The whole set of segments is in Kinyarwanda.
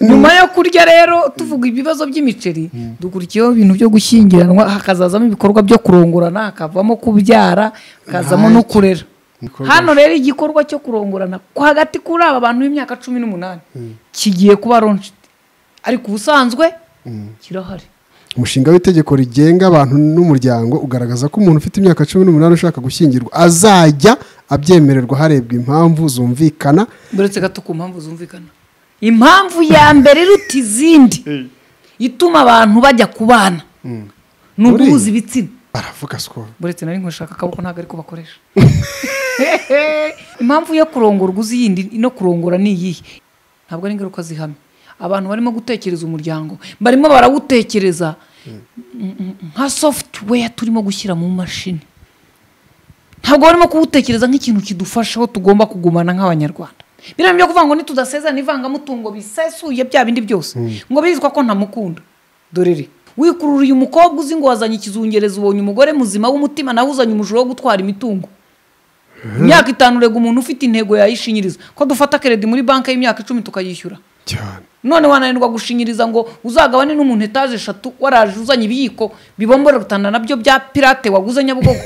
nyuma yo kurya rero tuvuga ibibazo by'imiceri dukurikiyeho ibintu byo gushyingiranwa hakazazamo ibikorwa byo kurongorana hakavamo kubyara hakazamo no kurera Ibikorwa. hano rero igikorwa cyo kurongorana ko hagati kuri aba bantu b'imyaka cumi n'umunani kigiye kuba ronshi ariko ubusanzwe kirahari umushinga w'itegeko rigenga abantu n'umuryango ugaragaza ko umuntu ufite imyaka cumi n'umunani ushaka gushyingirwa azajya abyemererwa harebwa impamvu zumvikana uretse gato ku mpamvu zumvikana impamvu ya mbere iruta izindi ituma abantu bajya kubana ni Buriya. uguhuza ibitsina baravuga sikoro buretse nari nkushaka akaboko ntabwo ariko bakoresha impamvu yo kurongorwa uzi yindi no kurongora ni iyihe ntabwo ari ingaruka zihamye abantu barimo gutekereza umuryango barimo barawutekereza mm, mm, nka software turimo gushyira mu mashini ntabwo barimo kuwutekereza nk'ikintu kidufashaho tugomba kugumana nk'abanyarwanda biriya byo kuvuga ngo nitudasezerana ivangamutungo bisesuye bya bindi byose ngo bizwa ko ntamukunda dorere wikurura uyu mukobwa uzi ngo wazanye ikizungereza ubonye umugore muzima w'umutima nawe uzanye umujura wo gutwara imitungo imyaka itanu urega umuntu ufite intego yayishinyiriza ko dufata keredi muri banki y'imyaka icumi tukayishyura cyane none wananirwa gushinyiriza ngo uzagabane n'umuntu etaje eshatu waraje uzanye ibiyiko bibomborerutana nabyo bya pirate waguze nyabugogo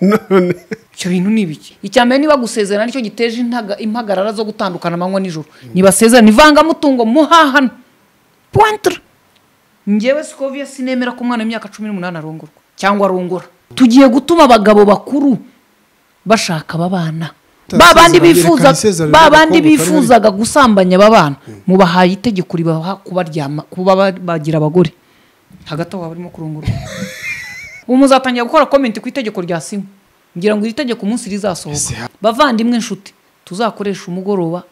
none icyo bintu ni ibiki icya mbere niba gusezerana nicyo giteje intaga- impagarara zo gutandukana amanywa nijoro ntibasezerana ivangamutungo muhahano puwantere ngewe sikovia sinemera ko umwana w'imyaka cumi n'umunani arongorwa cyangwa arongora tugiye gutuma abagabo bakuru bashaka babana ba bandi Atasezerana, bifuza yerekana isezerano ba ry'abakobwa bandi kari bari- bifuzaga gusambanya babana mubahaye itegeko ribaha kubaryama kuba ba- bagira abagore hagati aho barimo kurongorwa ubu muzatangira gukora komenti ku itegeko rya sinywa ngira ngo iri tegeko umunsi Ese rizasohoka ha- bavandimwe nshuti tuzakoresha umugoroba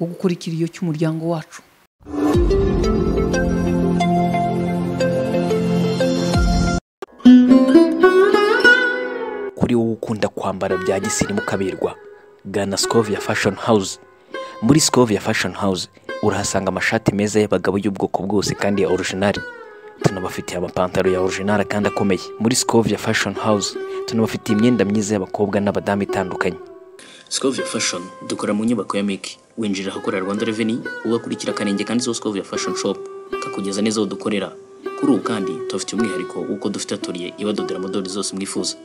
wo gukora ikiriyo cy'umuryango wacu kuri wowe ukunda kwambara bya gisirimu kaberwa gana Scovia Fashion House muri Scovia Fashion House urahasanga amashati meza y'abagabo y'ubwoko bwose kandi ya original tunabafitiye amapantaro ya original kandi akomeye muri Scovia Fashion House tunabafitiye imyenda myiza y'abakobwa n'abadamu itandukanye Scovia Fashion dukora mu nyubako ya Meki winjira ahakorera Rwanda Revenue ugakurikira akanenge kanditseho Scovia Fashion Shop kakugeza neza aho dukorera kuri ubu kandi tubafitiye umwihariko w'uko dufite atelier ibadodera modeli zose mwifuza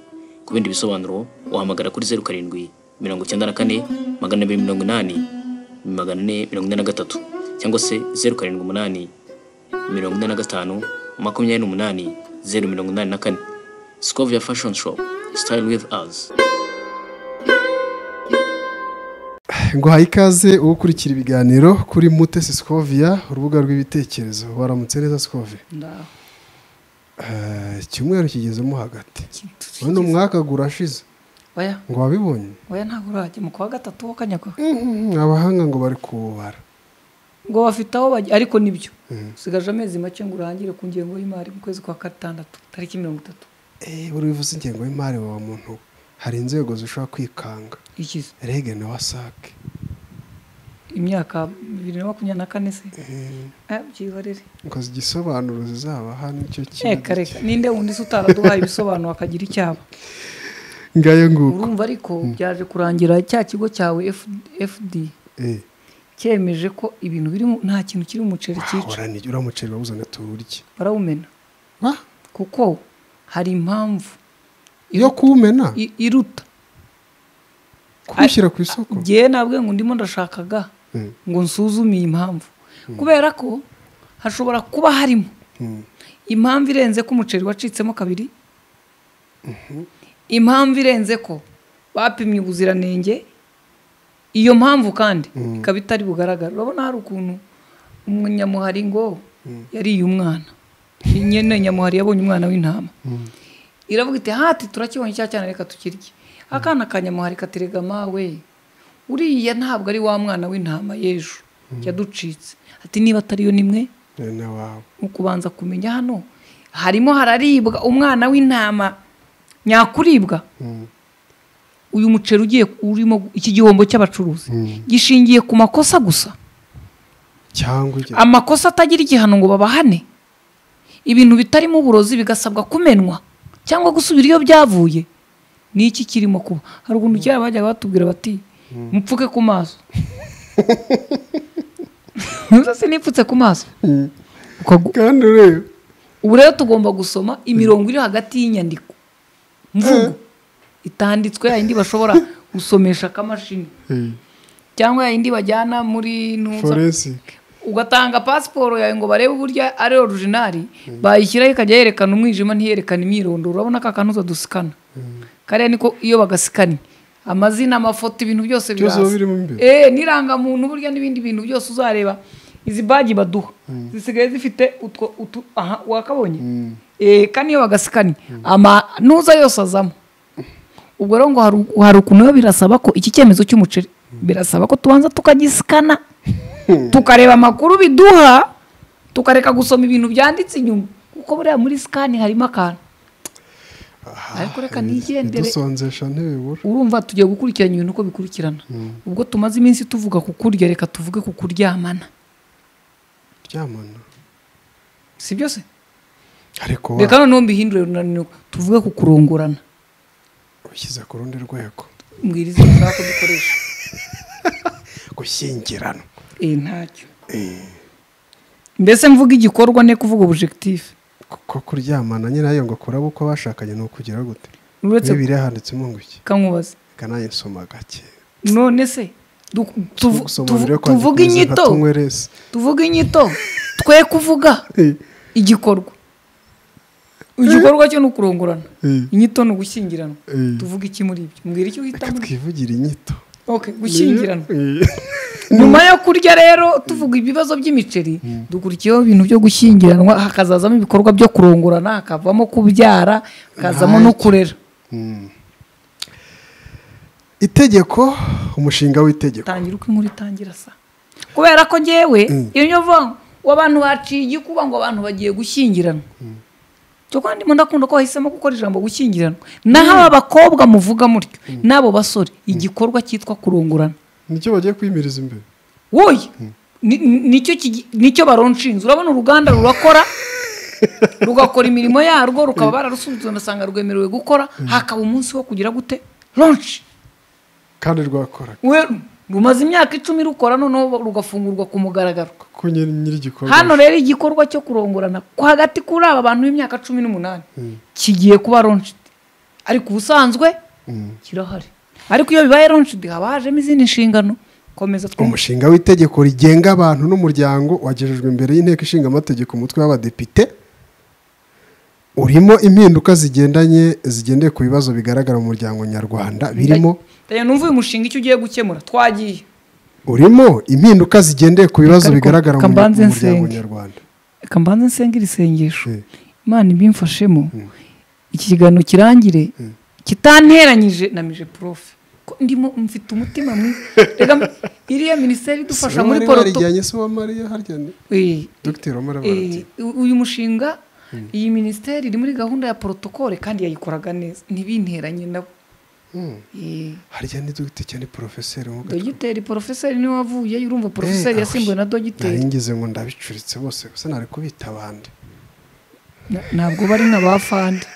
ku bindi bisobanuro wahamagara kuri zeru karindwi mirongo icyenda na kane magana abiri mirongo inani magana ane mirongo ine na gatatu cyangwa se zeru karindwi umunani mirongo ine na gatanu makumyabiri n'umunani zeru mirongo inani na kane Scovia Fashion Shop Style with us nguhaye ikaze uwo ukurikira ibiganiro kuri mutesi sikovia urubuga rw'ibitekerezo waramutse neza sikovia Eh, icyumweru kigezemo hagati uyu ni umwaka gurashize oya ngo wabibonye oya ntabwo urajya mu kwa gatatu wakanyagwa Mhm, abahanga ngo bari kuwubara ngo bafite aho bajya ariko nibyo usigaje amezi make ngo urangire ku ngengo y'imari mu kwezi kwa gatandatu tariki mirongo itatu Eh, buri bivuze ingengo y'imari wa muntu we. hari inzego zishobora kwikanga ikize rege na wasake imyaka bibiri na makumyabiri na kane se Eh, byihorere ngo igisobanuro zizabaha nicyo kimwe reka reka ninde wundi se utaraduhaye ibisobanuro akagira icyaba ngayo nguko urumva ariko byaje kurangira cya kigo cyawe fd Eh, cyemeje ko ibintu biri mu- nta kintu kiri mu muceri cyica wahora ni- uramuceri bawuzana tuwurye barawumena Ah, kuko hari impamvu iyo kuwumena i- iruta kuwushyira ku isoko ngewe nabwe ngo ndimo ndashakaga Mm. ngo nsuzume iyi mpamvu kubera ko hashobora kuba harimo Mm. impamvu irenze ko umuceri wacitsemo kabiri impamvu irenze ko bapimye ubuziranenge iyo mpamvu kandi ikaba itari bugaragara urabona hari ukuntu umunyamuhari ngo yariye umwana nyine nyamuhari yabonye umwana w'intama iravuga iti hati turakibonye cya cyane reka tukirye akana ka nyamuhari katerega mawe uriya ntabwo ari wa mwana w'intama y'ejo yaducitse ati niba atariyo nimwe Eh, na wawe ni ukubanza kumenya hano harimo hararibwa umwana w'intama nyakuribwa uyu muceri ugiye urimo iki gihombo cy'abacuruzi gishingiye ku makosa gusa cyangwa ujya amakosa atagira igihano ngo babahane ibintu bitarimo uburozi bigasabwa kumenwa cyangwa gusubira iyo byavuye ni iki kirimo kuba hari ukuntu kera bajyaga batubwira bati mupfuke ku maso umusatsi nipfutse ku maso Ukagu- kandi ureba ubu rero tugomba gusoma imirongo iri hagati y'inyandiko mvugo itanditswe yayindi bashobora gusomesha akamashini cyangwa yayindi bajyana muri ntuza forensic ugatanga pasiporo yawe ngo barebe uburyo ari orujinari bayishyiraho ikajya yerekana umwijima ntiyerekane imyirondoro urabona ko akantu uza dusikana kariya niko iyo bagasikanye amazina amafoto ibintu byose Byose biba biraza birimo imbere. eh n'irangamuntu burya n'ibindi bintu byose uzareba izi bagi baduha zisigaye zifite utwo utu aha wakabonye eh kandi iyo bagasikanye amanuza yose azamo ubwo rero ngo haru- hari ukuntu biba birasaba ko iki cyemezo cy'umuceri birasaba ko tubanza tukagisikana tukareba amakuru biduha tukareka gusoma ibintu byanditse inyuma kuko buriya muri sikani harimo akantu ariko reka nigendere dusonzesha ntibibura urumva tugiye gukurikirana ibintu uko bikurikirana ubwo tumaze iminsi tuvuga ku kurya reka tuvuge ku kuryamana ryamana si byose ariko wa- reka noneho mbihindure runaniwe tuvuge ku kurongorana ushyize ku rundi rwego mbwira izina ushaka ko dukoresha gushyingirana eh ntacyo mbese mvuga igikorwa ne kuvuga objectif kuko kuryamana nyirayo ngo kuraba uko bashakanye ni ukugira gute uretse bibiriya handitsemo ngo iki kankubaze kanange soma gake none se du- tuvu- tuvu- Tugusobanurire ko tuvuge handikwa nka inyito tunywerese. tuvuge inyito twe kuvuga Eh, igikorwa igikorwa cyo ni ukurongorana Mm. inyito ni ugushyingiranwa Mm. tuvuga iki muri ibyo mbwira icyo reka uhitamo twivugire inyito Okay, gushyingiranwa Eh, nyuma yo kurya rero tuvuga ibibazo by'imiceri dukurikiyeho ibintu byo gushyingiranwa hakazazamo ibikorwa byo kurongorana hakavamo kubyara hakazamo no Ntacyo. kurera itegeko umushinga w'itegeko tangira uko inkuru itangira sa kubera ko ngewe iyo nyovo w'abantu baciye igikuba ngo abantu bagiye gushyingiranwa cyokora ndimo ndakunda ko wahisemo gukora ijambo gushyingiranwa naho aba bakobwa muvuga mutyo n'abo basore igikorwa cyitwa kurongorana nicyo bagiye kwimiriza imbere wowe ni- ni- nicyo kigi- nicyo baronshinze urabona uruganda rurakora rugakora imirimo yarwo rukaba bararusubitse ugasanga rwemerewe gukora hakaba umunsi wo kugira gute ronshi kandi rwakoraga we rumaze imyaka icumi rukora noneho rugafungurwa ku mugaragaro kuko nyiri nyir'igikorwa hano rero igikorwa cyo kurongorana ko hagati kuri aba bantu b'imyaka cumi n'umunani kigiye kuba ronshidi ariko ubusanzwe kirahari ariko iyo bibaye ronshidi haba hajemo izindi nshingano komeza twumve umushinga w'itegeko rigenga abantu n'umuryango wagejejwe imbere y'inteko ishinga amategeko umutwe w'abadepite urimo impinduka zigendanye zigendeye ku bibazo bigaragara mu muryango nyarwanda birimo Ndajya numva uyu mushinga icyo ugiye gukemura twagiye urimo impinduka zigendeye ku bibazo Ariko bigaragara mu kambanze mu muryango nsenge. nyarwanda reka mbanze nsenge iri sengesho Eh. imana ibimfashemo iki kiganiro kirangire kitanteranyije na mije profe ko ndimo mfite umutima mwiza reka m- iriya minisiteri idufasha muri poroto rijyanye se wa mariya harya ni Eh, dogiteri wamara eh, u- uyu mushinga iyi minisiteri iri muri gahunda ya porotokole kandi yayikoraga neza ntibinteranye nabo Eh, harya ni dogiteri cyane porofeseri nkuko dogiteri porofeseri niwe wavuyeyo urumva porofeseri Eh, yasimbuwe na ahoy. dogiteri naringize ngo ndabicuritse bose gusa nari kubita abandi Na- ntabwo bari nka ba fandi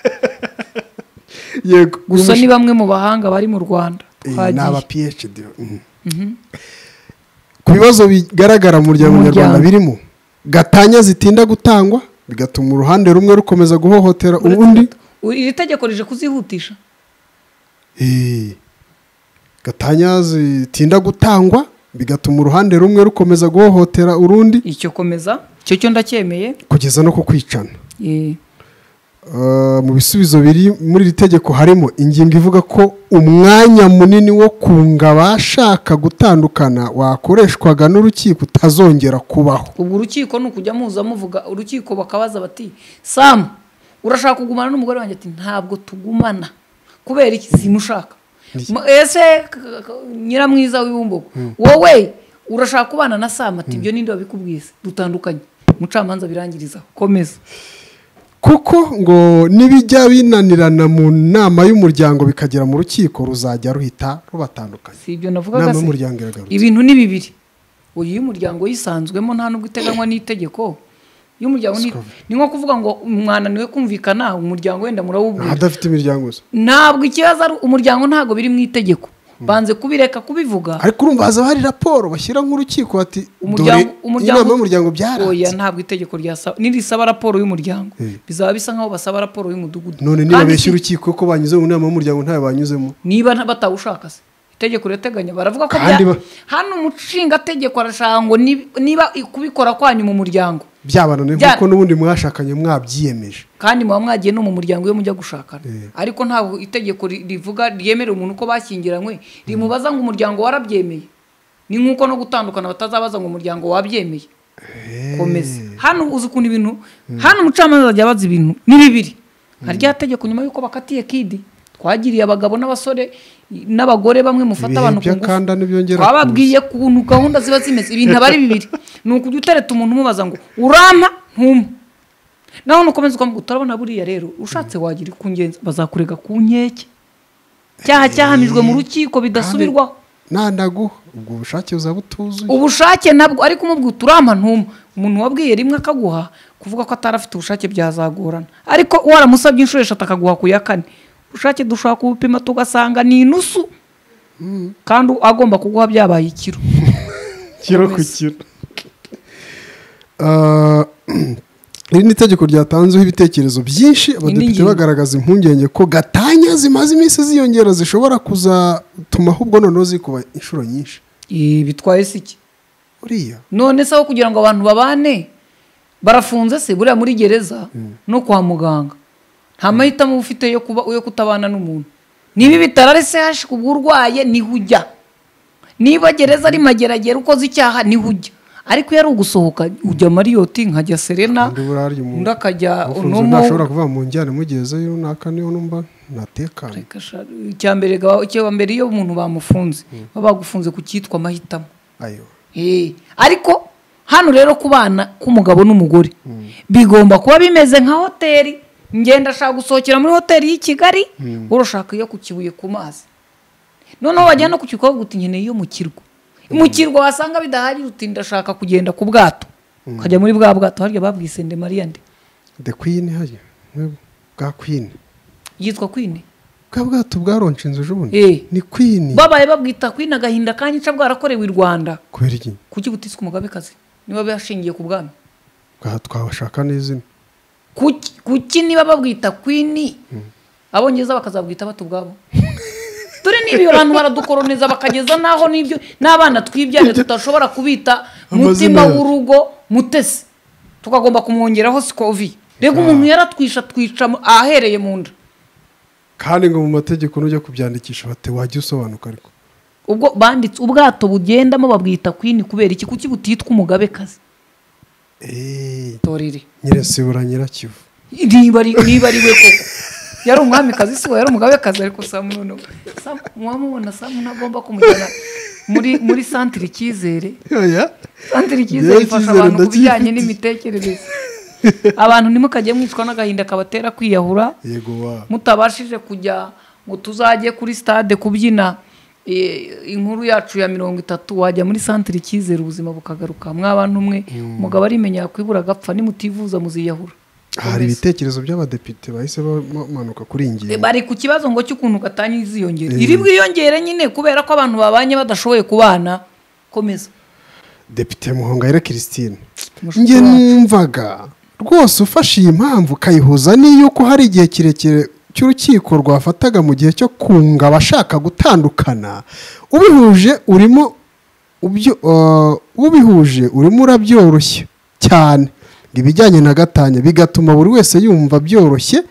yego gusa ni bamwe mu bahanga bari mu rwanda ni aba twagiye phd mm. ku bibazo bigaragara mu muryango Umuryango. nyarwanda birimo gatanya zitinda gutangwa bigatuma uruhande rumwe rukomeza guhohotera undi U- iri tegeko rije kuzihutisha Eh, gatanya zitinda gutangwa bigatuma uruhande rumwe rukomeza guhohotera urundi icyo komeza icyo cyo ndacyemeye kugeza no ku kwicana Eh, Uh, mu bisubizo biri muri iri tegeko harimo ingingo ivuga ko umwanya munini wo kunga abashaka gutandukana wakoreshwaga n'urukiko utazongera kubaho ubwo urukiko ni ukujya muza muvuga urukiko bakabaza bati samu urashaka kugumana n'umugore wanjye ati ntabwo tugumana kubera iki simushaka Ma- ese k- k- nyiramwiza w'ibumbogo wowe urashaka kubana na samu ati ibyo ninde wabikubwiye se? dutandukanye umucamanza birangiriza komeza kuko ngo nibijya binanirana mu nama y'umuryango bikagera mu rukiko ruzajya ruhita rubatandukanya si ibyo navugaga inama se y'umuryango iragarutse ibintu ni bibiri uyu iyo umuryango yisanzwemo nta nubwo iteganywa n'itegeko iyo umuryango ni, ni nko kuvuga ngo mwananiwe kumvikana umuryango wenda murawubwira ahadafite imiryango gusa ntabwo ikibazo ari umuryango ntabwo biri mu itegeko banze kubireka kubivuga ariko urumva haza hari raporo bashyira nk'urukiko bati dore umuryango umuryango inama y'umuryango byaranze oya ntabwo itegeko ryasaba nirisaba raporo y'umuryango bizaba bisa nkaho basaba raporo y'umudugudu none Kandi niba si- beshyira urukiko ko banyuze mu nama y'umuryango ntayo banyuzemo niba nta- batawushaka se itegeko rirateganya baravuga ko Kandi bya- ba- hano umushingategeko arashaka ngo ni- niba kubikora kwanyu mu muryango byabananiye Bya- kuko n'ubundi mwashakanye mwabyiyemeje kandi muba mwagiye no mu muryango iyo mujya gushakana Eh. ariko ntabwo itegeko ri- rivuga ryemerera umuntu ko bashyingiranywe rimubaza ngo umuryango warabyemeye ni nk'uko no gutandukana batazabaza ngo umuryango wabyemeye komeza hano uzi ukuntu ibintu hano umucamanza ajya abaza ibintu ni bibiri hari rya tegeko nyuma y'uko bakatiye kidi twagiriye abagabo n'abasore n'abagore bamwe mufata Ibihe abantu ku by'akanda ngufu ntibyongera twababwiye ukuntu gahunda ziba zimeze ibintu aba ari bibiri ni ukujya utereta umuntu umubaza ngo urampa ntumpe nawe nukomeza ukamubwira utarabona buriya rero ushatse wagira ikungenzi bazakurega ku nkeke cyaha cyahamijwe mu rukiko bidasubirwaho ntandaguha ubwo bushake buzaba butuzuye ubushake nabwo ariko umubwira uti urampa ntuma umuntu wabwiye rimwe akaguha kuvuga ko atari afite ubushake byazagorana ariko waramusabye inshuro eshatu akaguha ku ya kane ubushake dushobora kubupima tugasanga ni inusu kandi agomba kuguha byabaye ikiro kiro ku kiro Ah, iri ni itegeko ryatanzeho ibitekerezo byinshi abadepite ngingo. bagaragaza impungenge ko gatanya zimaze iminsi ziyongera zishobora kuzatuma ahubwo noneho zikuba inshuro nyinshi Eh, bitwaye se iki uriya none se aho kugira ngo abantu babane barafunze se buriya muri gereza no kwa muganga nta mahitamo uba ufite yo kuba yo kutabana n'umuntu niba ibitaro ari sehashi ku bw'urwaye niho ujya niba gereza ari mageragere ukoze icyaha niho ujya ariko iyo ari ugusohoka ujya mariyoti nkajya serena Undi burarya umuntu. undi akajya ufunze onomo ntashobora kuva mu njyana imugezeyo runaka niyo numva ntatekanye Reka sha- icyambere ga- icyambere iyo umuntu bamufunze baba bagufunze ku cyitwa amahitamo ayo Eh, ariko hano rero ku bana k'umugabo n'umugore bigomba kuba bimeze nka hoteli ngenda ashaka gusohokera muri hoteli y'i kigali urashaka iyo ku kibuye ku mazi noneho wajya no ku kirwa bavuga uti nkeneye iyo mu kirwa mu kirwa wasanga bidahari uti ndashaka kugenda ku bwato ukajya muri bwa bwato harya babwise nde mariya nde the queen hariya bwa queen yitwa kwine bwa bwato bwaronce inzu ejobundi Eh. ni queen babaye babwita kwine agahinda kanyica bwarakorewe i rwanda kubera iki kuki butiswe umugabekazi niba byashingiye ku bwami Bwa- twabashaka n'izina kuki kuki niba babwita kwini abongereza bakazabwita bata ubwabo turi n'ibi abantu baradukoroneza bakageza n'aho n'ibyo n'abana twibyariye tudashobora kubita mutima Amazina yacu. w'urugo mutesi tukagomba kumwongeraho sikovi rega umuntu yaratwisha twica mu- ahereye mu nda kandi ngo mu mategeko nujya kubyandikisha bati wajya usobanuka ariko ubwo banditse ubwato bugendamo babwita kwini kubera iki kuki butitwa umugabekazi eee torere nyirasibura nyirakivu niba ari niba ari we koko yari umwamikazi si we yari umugabekazi ariko samu noneho Samu- muwamubona samu ntagomba kumujyana muri muri santire icyizere santire icyizere Yewe, ifasha Icyizere abantu ku bijyanye ndacyifite. n'imitekerereze abantu ntimukajye mwicwa n'agahinda kabatera kwiyahura yego wa mutabashije kujya ngo tuzajye kuri stade kubyina eh, inkuru yacu ya mirongo itatu wajya muri santire icyizere ubuzima bukagaruka mwabantu umwe umugabo arimenya yakwibura agapfa nimutivuza muziyahura hari ibitekerezo by'abadepite bahise bamanuka kuri iyi ngingo bari ku kibazo ngo cy'ukuntu gatanya iziyongera iri bwiyongere nyine kubera ko abantu babanye badashoboye kubana komeza depite muhongayire christine Mushiki njye wacu. numvaga rwose ufashe iyi mpamvu ukayihuza n'iy'uko hari igihe kirekire cy'urukiko rwafataga mu gihe cyo kunga abashaka gutandukana ubihuje urimo ubyo eh, ubihuje urimo urabyoroshya cyane ngo ibijyanye na gatanya bigatuma buri wese yumva byoroshye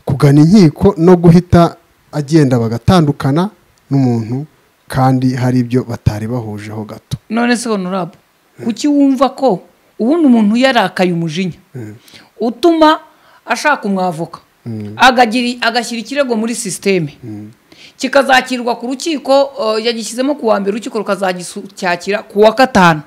kugana inkiko no guhita agenda bagatandukana n'umuntu kandi hari ibyo batari bahujeho gato none se honorable kuki wumva ko ubundi umuntu yarakaye umujinya utuma ashaka umwavoka agagiri- agashyira ikirego muri sisiteme kikazakirwa ku rukiko eh, yagishyizemo ku wa mbere urukiko rukazacyakira ku wa gatanu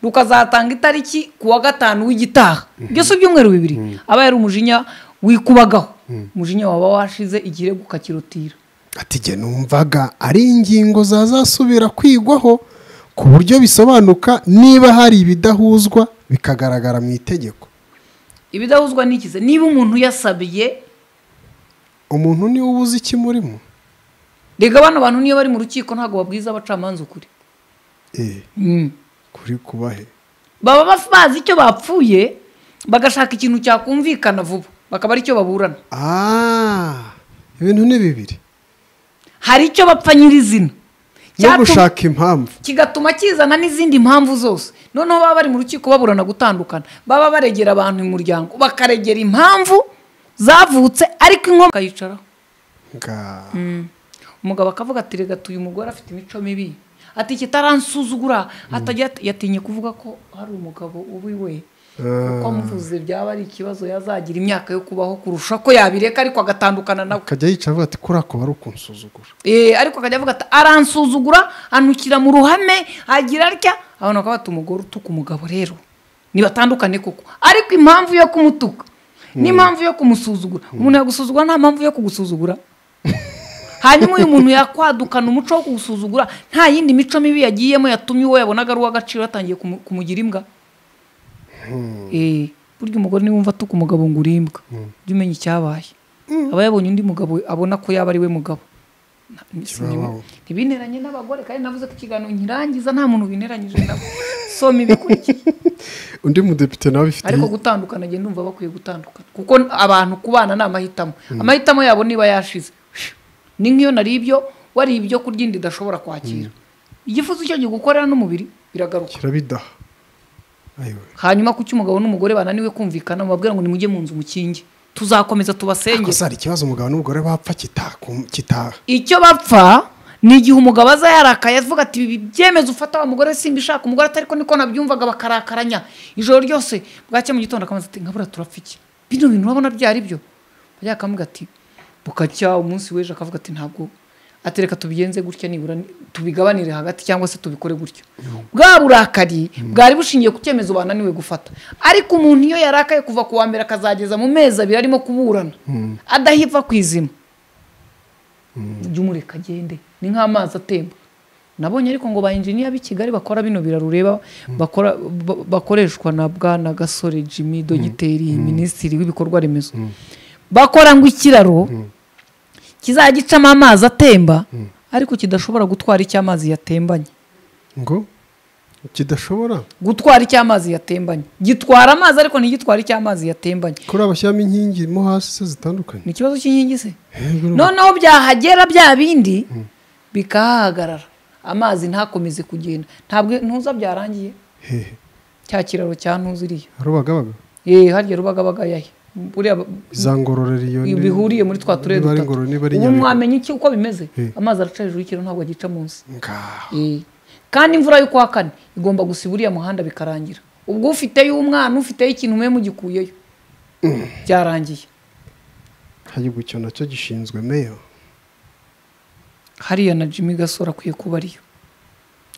rukazatanga itariki ku wa gatanu w'igitaha byose ibyumweru bibiri aba yari umujinya wikubagaho umujinya waba washize ikirego ukakirotira ati jye numvaga ari ingingo zazasubira kwigwaho ku buryo bisobanuka niba hari ibidahuzwa bikagaragara mu itegeko ibidahuzwa n'ikize niba umuntu yasabiye umuntu niwe ubuze ikimurimo rega bano bantu niyo bari mu rukiko ntabwo babwiza abacamanza ukuri eh, Mm. kuri kubahe baba baf- bazi icyo bapfuye bagashaka ikintu cyakumvikana vuba bakaba ari cyo baburana Ah, ibintu ni bibiri hari icyo bapfa nyirizina no Cyatu- gushaka impamvu kigatuma kizana n'izindi mpamvu zose noneho baba bari mu rukiko baburana gutandukana baba baregera abantu mu muryango bakaregera impamvu zavutse ariko inkomoko akayicaraho nga umugabo akavuga ati rega tuyu mugore afite imico mibi ati kitaransuzugura hatagira ati- yatinye kuvuga ko hari umugabo uba iwe kuko amuvuze byaba ari ikibazo yazagira imyaka yo kubaho kurusha ko yabireka ariko agatandukana nawe akajya yicara avuga ati kuri ako bari ukunsuzugura Eh, ariko akajya avuga ati aransuzugura anukira mu ruhame agira atya abantu bakaba bata umugore utuka umugabo rero nibatandukane koko ariko impamvu yo kumutuka n'impamvu yo kumusuzugura umuntu yagusuzugura nta mpamvu yo kugusuzugura hanyuma uyu muntu yakwadukana umuco wo kugusuzugura nta yindi mico mibi yagiyemo yatumye uwo yabonaga ari uw'agaciro yatangiye kumu- kumugira imbwa Eh, burya umugore niba wumva atuka umugabo ngo uri imbwa jya umenya icyabaye aba yabonye undi mugabo abona ko yaba ari we mugabo Kibaho. ntibineranye n'abagore kandi navuze ko ikiganiro nkirangiza nta muntu bineranyije nabo soma ibikurikiye undi mudepite nawe abifite ariko gutandukana njye ndumva bakwiye gutandukana kuko abantu kubana ni amahitamo amahitamo yabo niba yashize ni nk'iyo nari ibyo wariye ibyo kurya inda idashobora kwakira igifuzo icyo gigukorera n'umubiri biragaruka kirabidaha ayiwe hanyuma kuki umugabo n'umugore bananiwe kumvikana mubabwira ngo nimujye mu nzu mukinge tuzakomeza tubasengere gusa hari ikibazo umugabo n'umugore bapfa kitakum- kitaha icyo bapfa ni igihe umugabo aza yarakaye avuga ati ibi byemezo ufata wa mugore simba ishaka umugore atari ko niko nabyumvaga bakarakaranya ijoro ryose bwacya mu gitondo akamaze ati nkabura turapfa iki bino bintu urabona byari byo bajya akamubwira ati bukacya umunsi w'ejo akavuga ati ntabwo ati reka tubigenze gutya nibura ni- tubigabanire hagati cyangwa se tubikore gutya bwa burakari bwari bushingiye ku cyemezo bananiwe gufata ariko umuntu iyo yarakaye kuva ku wa mbere akazageza mu mezi abiri arimo kuburana adahipfa ku izima jya umureka agende ni nk'amazi atemba nabonye ariko ngo ba enjiniya b'i kigali bakora bino biraro ureba bakora- ba- bakoreshwa na bwana gasore jimmy dogiteri minisitiri w'ibikorwa remezo bakora ngo ikiraro kizajya gicamo amazi atemba ariko kidashobora gutwara icyo amazi yatembanye ngo kidashobora gutwara icyo amazi yatembanye gitwara amazi ariko ntigitware icyo amazi yatembanye kuri abashyiramo inkingi mo hasi se zitandukanye ni ikibazo cy'inkingi se Hejuru. noneho byahagera bya bindi bikahahagarara amazi ntakomeze kugenda ntabwo ntuza byarangiye hehe cya kiraro cya ntuziriye harubagabaga yeee harya rubagabaga yahe buriya ba- izangororero iyo ni- bihuriye muri twa turere niba ari dutatu ngororero niba ari ubu nyabihu. mwamenya iki uko bimeze Eh. amazi araca hejuru y'ikiraro ntabwo agica munsi Nga. Eh, kandi imvura yo kuwa kane igomba gusiba uriya muhanda bikarangira ubwo ufiteyo umwana ufiteyo ikintu mwe mugikuyeyo byarangiye hagiye icyo nacyo gishinzwe meyo hariya na jimmy gasore akwiye kuba ariyo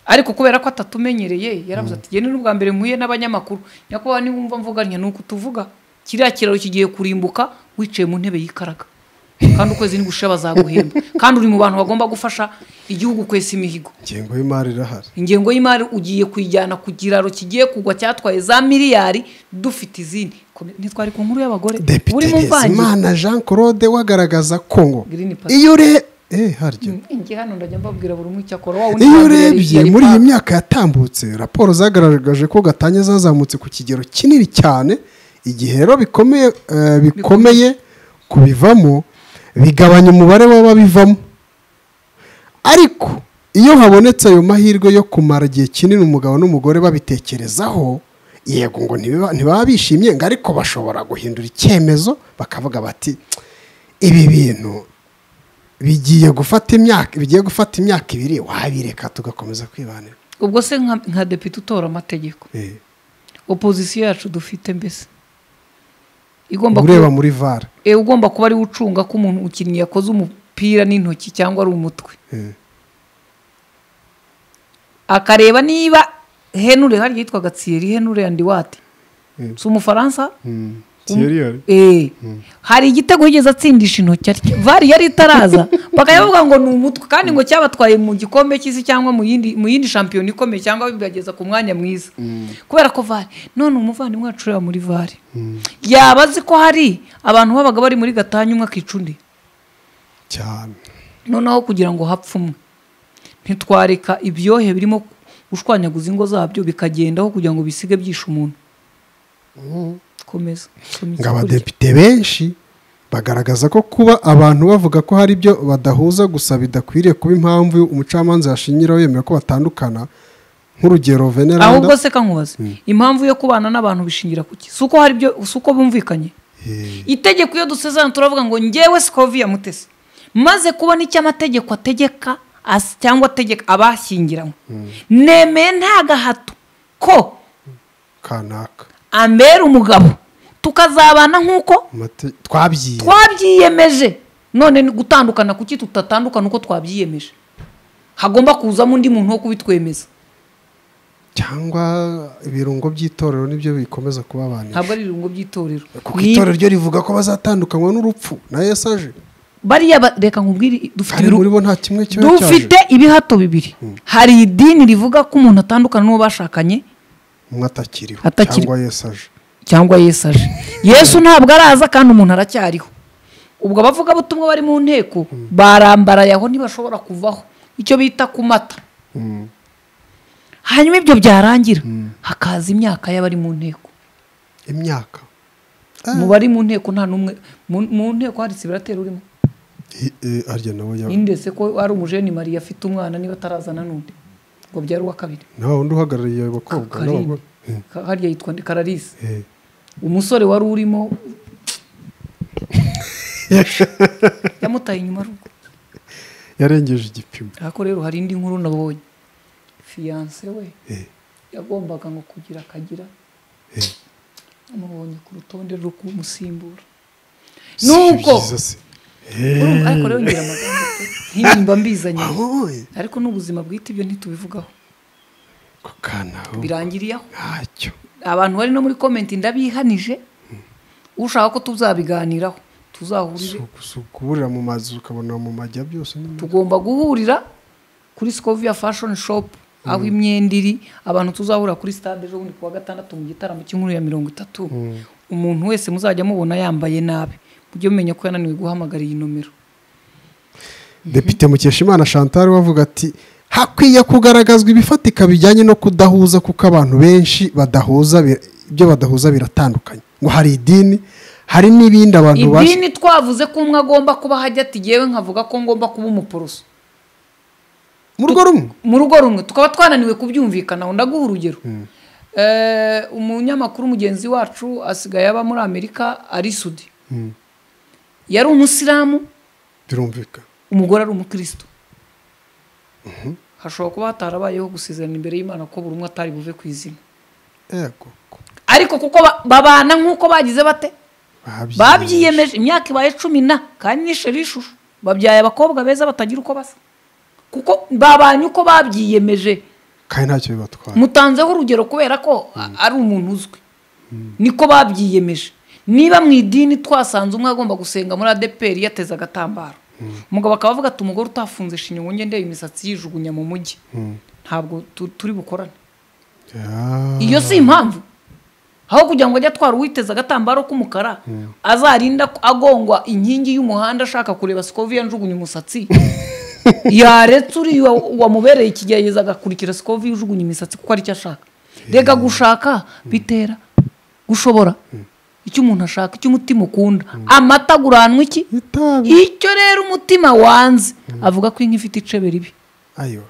ariko kubera ko atatumenyereye yaravuze ati genda n'ubwa mbere mpuye n'abanyamakuru nyakubahwa niba wumva mvuganya ni uku tuvuga kiriya kiraro kigiye kurimbuka wicaye mu ntebe y'ikaraga kandi ukwezi nigushira bazaguhemba kandi uri mu bantu bagomba gufasha igihugu kwesa imihigo ingengo y'imari irahari ingengo y'imari ugiye kuyijyana ku kiraro kigiye kugwa cyatwaye za miliyari dufite izindi Kome- ntitwari ku nkuru y'abagore depite uri mu mvange rezimana jean claude we agaragaza ko ngo Green Party. iyo ure eh harya njye hano ndajya mbabwira buri umwe icyo akora wa wundi iyo wa mbere urebye yari muri iyi paka. myaka yatambutse raporo zagaragaje ko gatanya zazamutse ku kigero kinini cyane igihe rero bikomeye eh, bikomeye kubivamo bigabanya umubare w'ababivamo ariko iyo habonetse ayo mahirwe yo kumara igihe kinini umugabo n'umugore babitekerezaho yego ngo ntibiba- ntibaba bishimye ngo ariko bashobora guhindura icyemezo bakavuga bati ibi bintu bigiye gufata imyaka bigiye gufata imyaka ibiri wabireka tugakomeza kwibanira ubwo se nka nka depite utora amategeko Eh, opozisiyo yacu dufite mbese igomba kuba ureba muri vara e, ugomba kuba ariwe ucunga ko umuntu umukinnyi yakoze umupira n'intoki cyangwa ari umutwe Eh, akareba niba henure harya yitwaga tsiyeri henure andi wati Mm. si umufaransa mm, Thierry yari- Eh, hari igitego yigeze atsindisha intoki arya vari yari itaraza bakajya bavuga ngo ni umutwe kandi ngo cyabatwaye mu gikombe cy'isi cyangwa mu yindi mu yindi shampiyona ikomeye cyangwa bibageza ku mwanya mwiza kubera ko vari none umuvandimwe wacu ureba muri vari yaba azi ko hari abantu babaga bari muri gatanya umwe akica undi cyane noneho kugira ngo hapfe umwe ntitwareka ibyohe birimo gushwanyaguza ingo zabyo bikagendaho kugira ngo bisige byishe umuntu komeza soma ngo iki kurya. abadepite benshi bagaragaza ko kuba abantu bavuga ko hari ibyo badahuza gusa bidakwiriye kuba impamvu umucamanza yashingiraho yemera ko batandukana nk'urugero ahubwo veneranda se kankubaze impamvu yo kubana n'abantu bishingira ku ki si uko hari ibyo si uko bumvikanye Eh, itegeko iyo dusezerana turavuga ngo ngewe sikovi ya mutesi maze kubona icyo amategeko ategeka as- cyangwa ategeka abashyingiranywe nemeye nta gahato ko kanaka ambera umugabo tukazabana nk'uko Amate- twabyiye twabyiyemeje none ni gutandukana kuki tutatandukana uko twabyiyemeje hagomba kuzamo undi muntu wo kubitwemeza cyangwa ibirungo by'itorero nibyo bikomeza kubabanisha ntabwo ari irungo by'itorero kuko Ni- itorero ryo rivuga ko bazatandukanywa n'urupfu na yesu aje bariya ba- reka nkubwire dufite kandi iru- muri bo nta kimwe kiba dufite cyaje ibihato bibiri hari idini rivuga ko umuntu atandukana n'uwo bashakanye umwe atakiriho Atakiri- cyangwa yesu aje cyangwa yesu aje yesu ntabwo araza kandi umuntu aracyariho ubwo abavugabutumwa bari mu nteko barambaraye aho ntibashobora kuvaho icyo bita kumata hanyuma ibyo byarangira hakaza imyaka y'abari mu nteko imyaka mu bari mu nteko nta n'umwe mu- mu nteko hari sibiratera urimo I- eh, harya nawe ya nindese ko ari umujeni mariya afite umwana niba atarazana n'undi ngo byari uwa kabiri nawe wundi uhagarariye abakobwa Karine. n'abagore Ka- harya yitwa nde? kararisi Eh. umusore wari urimo yamutaye inyuma rugo yarengeje igipimo ariko rero hari indi nkuru nabonye fiyanse we Eh, yagombaga ngo kugira akagira eh. amubonye ku rutonde rwo kumusimbura Si nuko byiza se. urumva, ariko rero ngira amagambo pe. ntimba mbizanye Ahoye, ariko n'ubuzima bwite ibyo ntitubivugaho ako kana ho birangiriye aho ntacyo abantu bari no muri komenti ndabihanije ushaka ko tuzabiganiraho tuzahurire Si ukuburira mu mazi ukabona mu majya byose nyine. tugomba guhurira kuri sikovia fashoni shopu aho imyenda iri abantu tuzahura kuri stade ejo bundi ku wa gatandatu mu gitaramo cy'inkuru ya mirongo itatu umuntu wese muzajya mubona yambaye nabi mujye mumenya ko yananiwe guhamagara iyi nomero depite mukeshimana chantal wavuga ati hakwiye kugaragazwa ibifatika bijyanye no kudahuza kuko abantu benshi badahuza bi- ibyo badahuza biratandukanye ngo hari idini hari n'ibindi abantu bazi idini twavuze ko umwe agomba kuba hajya ati yewe nkavuga ko ngomba kuba umuporoso mu rugo rumwe mu rugo rumwe tukaba twananiwe kubyumvikanaho ndaguha urugero Eh, umunyamakuru mugenzi wacu asigaye aba muri amerika ari sudi yari umusilamu birumvikana umugore ari umukristo hashobora kuba hatarabayeho gusezerana imbere y'imana ko buri umwe atari buve ku izina yego ko ariko kuko ba- babana nk'uko bagize bate babyiyemeje. babyiyemeje imyaka ibaye cumi na kandi n'isheri ishusho babyaye abakobwa beza batagira uko basa kuko babanye uko babyiyemeje kandi ntacyo bibatwara mutanzeho urugero kubera ko a- ari umuntu uzwi niko babyiyemeje niba mu idini twasanze umwe agomba gusenga muri adeperi yateze agatambaro umugabo akaba avuga ati umugore utafunze shinyo ngo ndebe imisatsi yijugunya mu mujyi ntabwo tu- turi bukorane Ya. iyo si impamvu aho kugira ngo ajye atwara uwiteze agatambaro k'umukara azarinda ko- agongwa inkingi y'umuhanda ashaka kureba sikoviya njugunya umusatsi yaretse uriya wamubereye ikigerageza agakurikira sikoviya ujugunya imisatsi kuko aricyo ashaka rega gushaka bitera gushobora icyo umuntu ashaka icyo umutima ukunda amata aguranwa iki itabi icyo rero umutima wanze avuga ko inka ifite icebe ribi ayo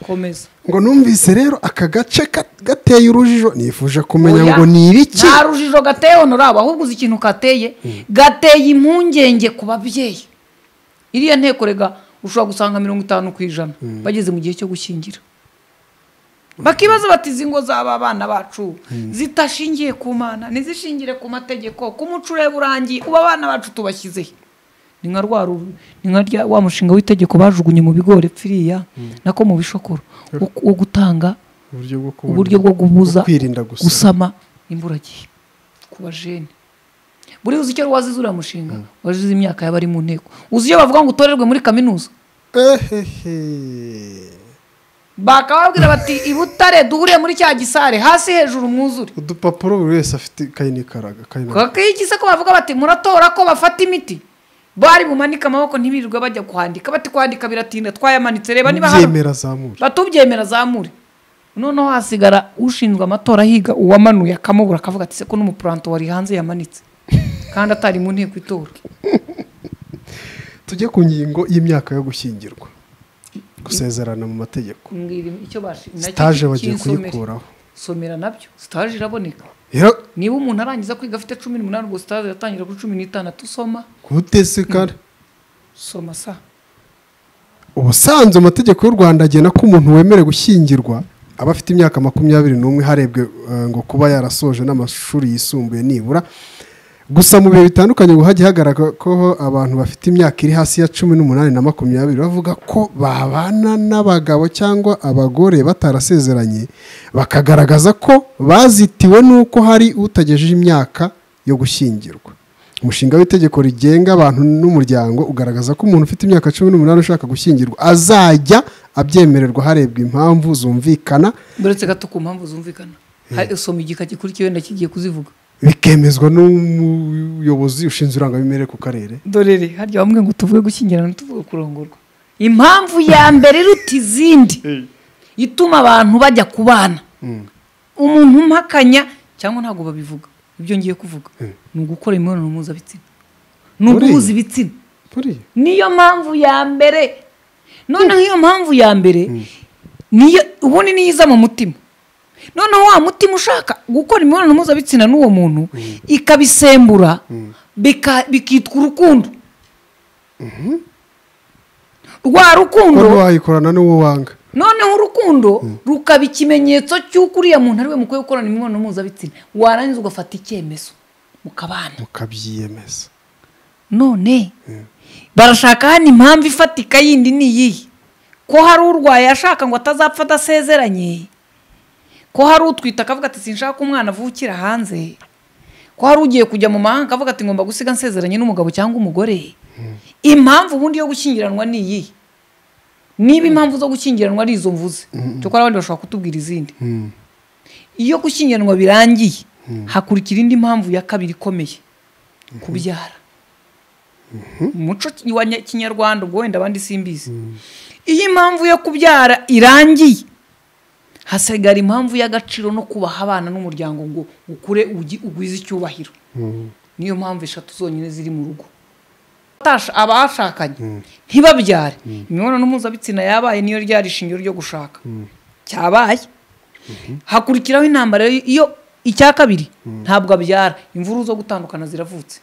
komeza ngo numvise rero aka gace ka- gateye urujijo nifuje kumenya ngo ni ibiki nta rujijo gateye honorabo ahubwo uzi ikintu kateye gateye impungenge ku babyeyi iriya nteko rega ushobora gusanga mirongo itanu ku ijana bageze mu gihe cyo gushyingira bakibaza bati izi ngo zaba abana bacu zitashingiye ku mana ntizishingire ku mategeko ku muco ureba urangiye ubu abana bacu tubashyizehe ni nka rwa ru- ni nka rya wa mushinga w'itegeko bajugunye mu bigori pfiriya nako mu bishokoro wo- wo gutanga uburyo bwo kubona- uburyo bwo guhuza bwo kwirinda gusama. gusama imburagihe ku bajene buri uzi icyo wazize uriya mushinga wazize imyaka y'abari mu nteko uzi iyo bavuga ngo utorerwe muri kaminuza ehehe bakababwira bati i butare duhuriye muri cya gisare hasi hejuru mwuzure udupapuro buri wese afite ikayi n'ikaraga ikayi na- kakiyigise ko bavuga bati muratora ko bafata imiti bari bumanike amaboko ntibirirwe bajya kwandika bati kwandika biratinda twayamanitse reba niba hano byemera zamura batubyemera zamure noneho hasigara ushinzwe amatora ahiga uwamanuye akamubura akavuga ati se ko n'umupuranto wari hanze yamanitse kandi atari mu nteko itora tujye ku ngingo y'imyaka yo gushyingirwa gusezerana mu mategeko Mbwira icyo bashi- nacyo sitaje bagiye kinsomere. kuyikuraho somera nabyo sitaje iraboneka rero niba umuntu arangiza kwiga afite cumi n'umunani ubwo sitaje yatangira kuri cumi n'itandatu soma kutesekara soma sa ubusanzwe amategeko y'u rwanda agena ko umuntu wemerewe gushyingirwa aba afite imyaka makumyabiri n'umwe harebwe eh, ngo kuba yarasoje n'amashuri yisumbuye nibura gusa mu bihe bitandukanye ngo hajya hagaragara ko abantu bafite imyaka iri hasi ya cumi n'umunani na makumyabiri bavuga ko babana n'abagabo cyangwa abagore batarasezeranye bakagaragaza ko bazitiwe n'uko hari utagejeje imyaka yo gushyingirwa umushinga w'itegeko rigenga abantu n'umuryango ugaragaza ko umuntu ufite imyaka cumi n'umunani ushaka gushyingirwa azajya abyemererwa harebwa impamvu zumvikana buretse gato ku mpamvu zumvikana Hari- soma igika gikurikiyeho ndakigiye kuzivuga bikemezwa n'umuyobozi ushinzwe irangamimerere ku karere dorere harya bamwe ngo tuvuge gushyingirana tuvuge kurongorwa impamvu ya mbere iruta izindi ituma abantu bajya kubana umuntu umpakanya cyangwa ntabwo babivuga ibyo ngiye kuvuga ni ugukora imibonano mpuzabitsina ni Buriya. uguhuza ibitsina buriya niyo mpamvu ya mbere noneho iyo mpamvu ya mbere niyo ubundi niyo iza mu mutima noneho wa mutima ushaka gukora imibonano mpuzabitsina n'uwo muntu ikabisembura bika- bikitwa urukundo rwa ko rukundo ntiwayikorana n'uwo wanga noneho urukundo rukaba ikimenyetso cy'uko uriya muntu ariwe mukwiye gukorana imibonano mpuzabitsina warangiza ugafata icyemezo mukabana mukabyiyemeza none barashaka hano impamvu ifatika yindi ni iyihe ko hari urwaye ashaka ngo atazapfa adasezeranye ko hari utwite akavuga ati sinshaka ko umwana avukira hanze ko hari ugiye kujya mu mahanga akavuga ati ngomba gusiga nsezeranye n'umugabo cyangwa umugore impamvu ubundi yo gushyingiranwa ni iyihe niba impamvu zo gushyingiranwa ari izo mvuze cyokora abandi bashobora kutubwira izindi iyo gushyingiranwa birangiye hakurikira indi mpamvu ya kabiri ikomeye kubyara umuco wa nya- kinyarwanda ubwo wenda abandi simbizi iyo impamvu yo kubyara irangiye hasigara impamvu y'agaciro no kubaha abana n'umuryango ngo ukure ugi- ugwize icyubahiro niyo mpamvu eshatu zonyine ziri mu rugo Abatasha- abashakanye ntibabyare imibonano mpuzabitsina yabaye niyo ryari ishingiro ryo gushaka cyabaye hakurikiraho intambara iyo icya kabiri ntabwo abyara imvururu zo gutandukana ziravutse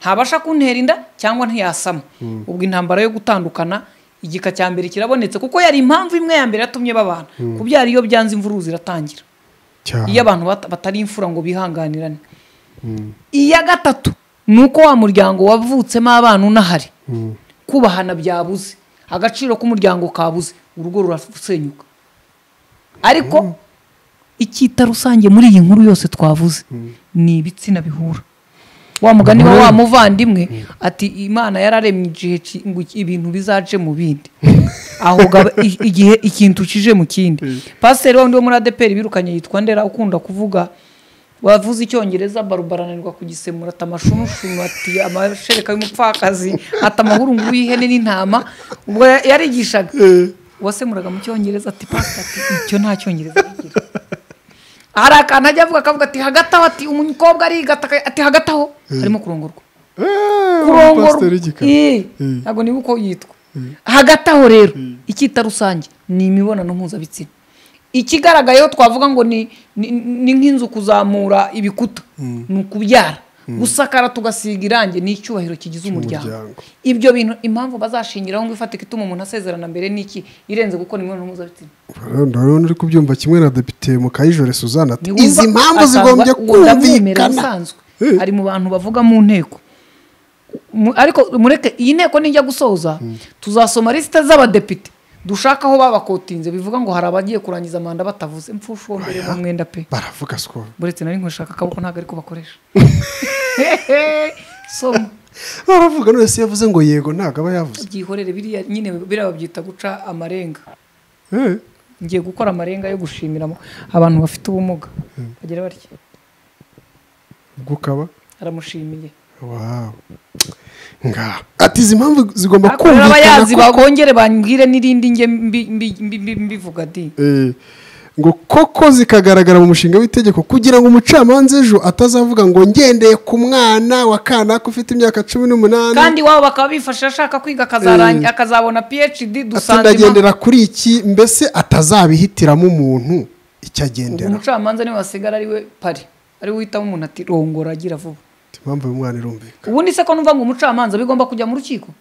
ntabasha kuntera inda cyangwa ntiyasama ubwo intambara yo gutandukana igika cya mbere kirabonetse kuko yari impamvu imwe ya mbere yatumye babana kubyara iyo byanze imvururu ziratangira cyane iyo abantu bata- batari imfura ngo bihanganirane iya gatatu ni uko wa muryango wavutsemo abana unahari kubahana byabuze agaciro k'umuryango kabuze urugo rurasenyuka ariko icyita rusange muri iyi nkuru yose twavuze ni ibitsina bihura wa mugani wa wa muvandimwe ati imana yararemye igihe ki- ngo iki- ibintu bizace mu bindi aho gaba- i- igihe ikintu kije mu kindi pasiteri wundi wo muri adeperi birukanye yitwa ndera ukunda kuvuga wavuze icyongereza barubara ananirwa kugisemura ati amashunushunu ati amashereka y'umupfakazi ati amahurunguru y'ihene n'intama ubwo ya- yarigishaga uwasemuraga mu cyongereza ati pasiteri ati icyo nta cyongereza kigira hari akantu ajya avuga akavuga ati hagati aho ati umukobwa arigata aka- ati hagati aho harimo kurongorwa kurongorwa kurongora Eh, ntabwo niba uko yitwa hagati aho rero icyita rusange ni imibonano mpuzabitsina ikigaragayeho twavuga ngo ni ni- ni nk'inzu kuzamura ibikuta ni ukubyara gusakara tugasiga irangi ni icyubahiro kigize umuryango Umuryango. ibyo bintu impamvu bazashingiraho ngo ifatika ituma umuntu asezerana mbere n'iki irenze gukora imibonano mpuzabitsina ndabona uri kubyumva kimwe na depite mukayijore suzanne ati Ntiwumva izi mpamvu asanga zigombye uwo ndamwemera kumvikana usanzwe ari mu bantu bavuga mu nteko Mu- ariko mureke iyi nteko nijya gusoza tuzasoma lisite z'abadepite dushaka aho babakotinze bivuga ngo hari abagiye kurangiza manda batavuze mfusha uwo mbere mu mwenda pe baravuga sikoro buretse nari nkwishaka akaboko ntabwo ariko bakoresha soma baravuga none se yavuze ngo yego ntabwo aba yavuze byihorere biriya nyine biriya babyita guca amarenga Eh, ngiye gukora amarenga yo gushimira abantu bafite ubumuga bagira batya ubwo ukaba aramushimiye wawu ngaha ati izi mpamvu zigomba rero kumvikana abayazi kuko bongere bambwire n'irindi nge mbi- mbi- mbi- mbi- mbivuga di Eh, ngo koko zikagaragara mu mushinga w'itegeko kugira ngo umucamanza ejo atazavuga ngo ngendeye ku mwana wa kanaka ufite imyaka cumi n'umunani kandi iwabo bakaba bifasha ashaka kwiga akazarangi- akazabona phd dusanze impamvu- atagendera kuri iki mbese atazabihitiramo umuntu icyo ubwo agendera umucamanza niwe wasigara ariwe pari ariwe uhitamo umuntu ati rongora agira vuba impamvu uyu mwana irumvikana ubundi se ko numva ngo umucamanza bigomba kujya mu rukiko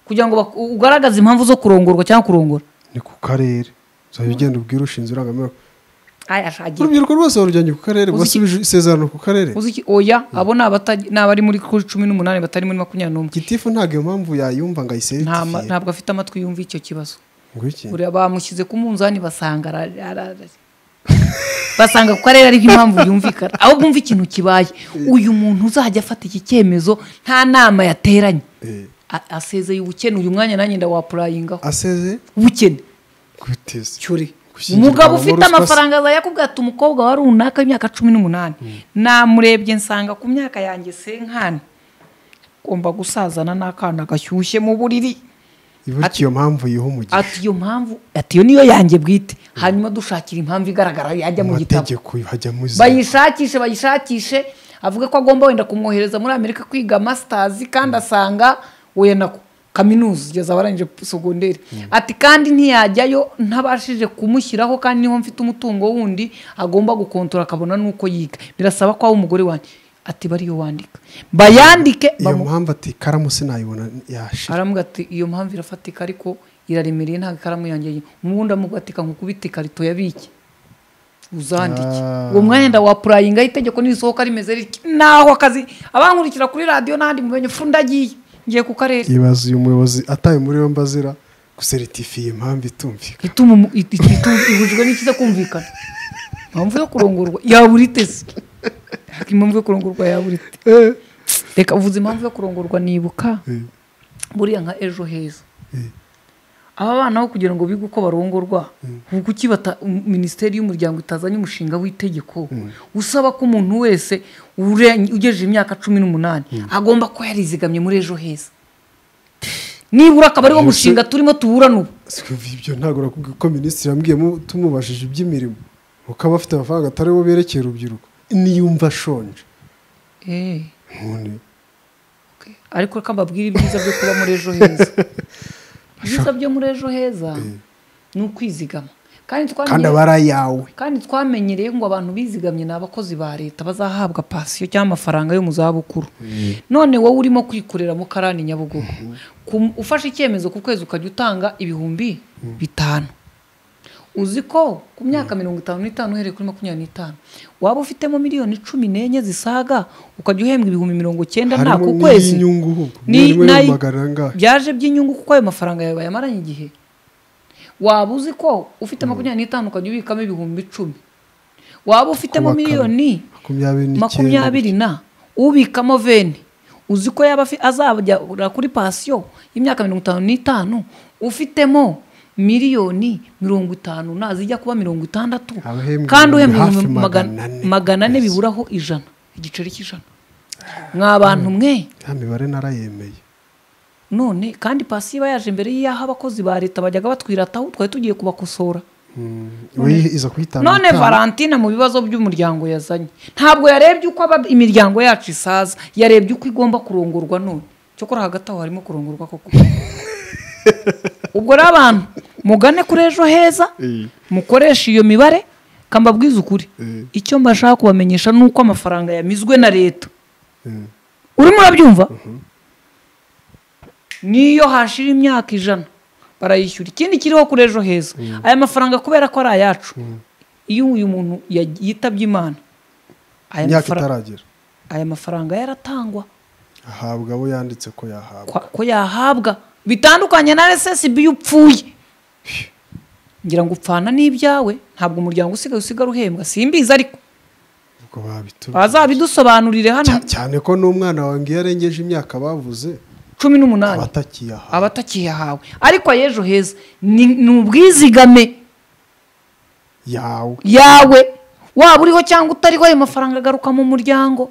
kugira ngo baku- ugaragaze impamvu zo kurongorwa cyangwa kurongora ni ku karere uzajya ugenda ubwira ushinzwe irangamimerere aya ashagiye urubyiruko rwose warujyanye ku karere Uzi iki- wasubije isezerano ku karere uzi iki oya abo ni abata- ni abari muri kuri cumi n'umunani batari muri makumyabiri n'umwe gitifu ntabwo iyo mpamvu yayumva ngo Nta ma- ayiseritifye ntabwo afite amatwi yumva icyo kibazo ngo iki Buriya bamushyize ku munzani basanga ara- ara- ara- basanga ku karere ariho impamvu yumvikana aho bumva ikintu kibaye uyu muntu uzajya afata iki cyemezo nta nama yateranye Eh, A- asezeye ubukene uyu mwanya nanjye ndawapurayingaho aseze ubukene kwiteze cyuri Gushyingirwa umugabo mu ufite ruswa se- amafaranga azajya akubwira ati umukobwa wa runaka w'imyaka cumi n'umunani namurebye nsanga ku myaka yanjye senkani ngomba gusazana n'akana gashyushye mu buriri ibuka iyo mpamvu yiha umugisha ati iyo mpamvu ati iyo niyo yanjye bwite hanyuma dushakira impamvu igaragara yajya mu gitabo amategeko hajya muzi bayishakishe bayishakishe avuga ko agomba wenda kumwohereza muri amerika kwiga masitazi kandi asanga we nako kaminuza igeze abarangije sogonderi ati kandi ntiyajyayo ntabashije kumushyiraho kandi niho mfite umutungo wundi agomba gukontora akabona n'uko yiga birasaba ko aho umugore wanjye ati bariyo wandika bayandike iyo bamu- mpamvu ati karamu sinayibona yashira aramuga ati iyo mpamvu irafatika ariko iraremereye ntabwo ikaramu yanjye ye." ubundi amugatika nkukubita ikarito yabike uzandike Ah. uwo mwanya ndawapurayingaho itegeko nirisohoka rimeze rike naho akazi abankurikira kuri radiyo n'ahandi mumenye fu ndagiye ngiye ku karere ibaza uyu muyobozi ataye muri yombi azira guseritifiye iyi mpamvu itumvikana ituma umu- it- it- itu- ibujijwe n'ikiza kumvikana impamvu yo kurongorwa yabura itese impamvu yo kurongorwa yabura ite reka uvuze impamvu yo kurongorwa nibuka Eh, buriya nka ejo heza eh, aba bana aho kugira ngo bige uko barongorwa ubu kuki bata- um- minisiteri y'umuryango itazanye umushinga w'itegeko usaba ko umuntu wese urenye- ugejeje imyaka cumi n'umunani agomba kuba yarizigamye muri ejo heza nibura akaba ariwo Yose- mushinga turimo tuburana ubu sikumva ibyo ntabwo nakubwiye ko minisitiri yambwiyemo tumubajije iby'imirimo ukaba afite amafaranga atari bo berekeye urubyiruko niyumva ashonje Eh, none okay. ariko reka mbabwire ibyiza byo kuba muri ejo heza ibyiza byo muri ejo heza ni ukwizigama kandi kandi twamenye aba ari ayawe kandi twamenyereye ngo abantu bizigamye ni abakozi ba leta bazahabwa pasiyo cyangwa amafaranga yo mu zabukuru none wowe urimo kwikorera mu karani nyabugogo Ku- ufashe icyemezo ku kwezi ukajya utanga ibihumbi bitanu uzi ko ku myaka mirongo itanu n'itanu uhereye kuri makumyabiri n'itanu waba ufitemo miliyoni cumi n'enye zisaga ukajya uhembwa ibihumbi mirongo cyenda nta harimo ku kwezi n'iy'inyungu ahubwo Ni- miliyoni nayi- magana angahe byaje by'inyungu kuko ayo mafaranga yawe bayamaranye igihe waba uzi ko ufite makumyabiri n'itanu ukajya ubikamo ibihumbi icumi waba ufitemo Kubakamo. miliyoni makumyabiri n'icyenda makumyabiri na ubikamo veni uzi ko yaba afi- azajya kuri pasiyo y'imyaka mirongo itanu n'itanu ufitemo miliyoni mirongo itanu na zijya kuba mirongo itandatu Aba ahembwa kandi uhembwa hafi ibihumbi magana magana- ane. magana ane biburaho ijana igiceri cy'ijana mwa bantu mwe ya mibare narayemeye none kandi pasi iba yaje mbere y'aho abakozi ba leta bajyaga batwirataho twari tugiye kubakosora we iza kuyitanga none itaha. valentina mu bibazo by'umuryango yazanye ntabwo yarebye uko aba- imiryango yacu isaza yarebye uko igomba kurongorwa none cyokora hagati aho harimo kurongorwa koko ubwo rero abantu mugane kuri ejo heza Eh. mukoreshe iyo mibare kambabwize ukuri Eh. icyo mbashaka kubamenyesha ni uko amafaranga yamizwe na leta Eh, urimo urabyumva niyo hashira imyaka ijana barayishyura ikindi kiriho kuri ejo heza aya mafaranga kubera ko ari ayacu iyo uyu muntu yag- yitabye imana aya imyaka mafara- itaragera aya mafaranga yaratangwa ahabwa abo yanditse ko yahabwa kwa- ko yahabwa bitandukanye na RSSB iyo upfuye ngira ngo upfana n'ibyawe ntabwo umuryango usigaye usigara uhembwa simbizi ariko ubwo babitubwira bazabidusobanurire hano Cya- cyane ko n'umwana wawe iyo arengeje imyaka bavuze cumi n'umunani abatakiyahawe abatakiyahawe ariko ay'ejo heza ni ni ubwizigame yawe yawe waba uriho cyangwa utariho ayo mafaranga agaruka mu muryango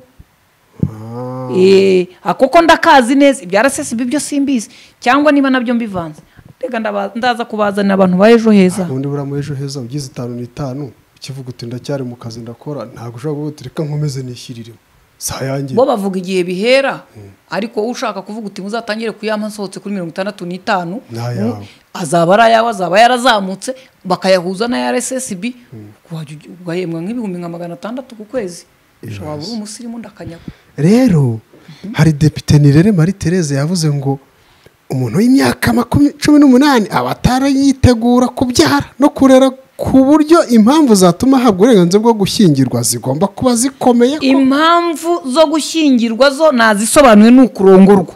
Ah, Eh, ah, kuko ndakazi neza ibya RSSB byo simbizi cyangwa niba nabyo mbivanze reka ndaba- ndaza kubazanira abantu ba ejo heza ubundi buriya muri ejo heza ugize itanu n'itanu ukivuga uti ndacyari mu kazi ndakora ntabwo ushobora kuvuga uti reka nkomeze nishyirireho si ayanjye bo bavuga igihe bihera ariko ushaka kuvuga uti muzatangire kuyama nsohotse kuri mirongo itandatu n'itanu Ni ayawe. mm, azaba ari ayawe azaba yarazamutse bakayahuza n'aya rssb wajya ugi- ugahembwa nk'ibihumbi nka magana atandatu ku kwezi Ejo waba uri heza. umusirimu ndakanyaga rero hari depite nirere marie therese yavuze ngo umuntu w'imyaka makumya- cumi n'umunani aba atarayitegura kubyara no kurera ku buryo impamvu zatuma ahabwa uburenganzira bwo gushyingirwa zigomba kuba zikomeye ko- impamvu zo gushyingirwa zo nazisobanuye ni ukurongorwa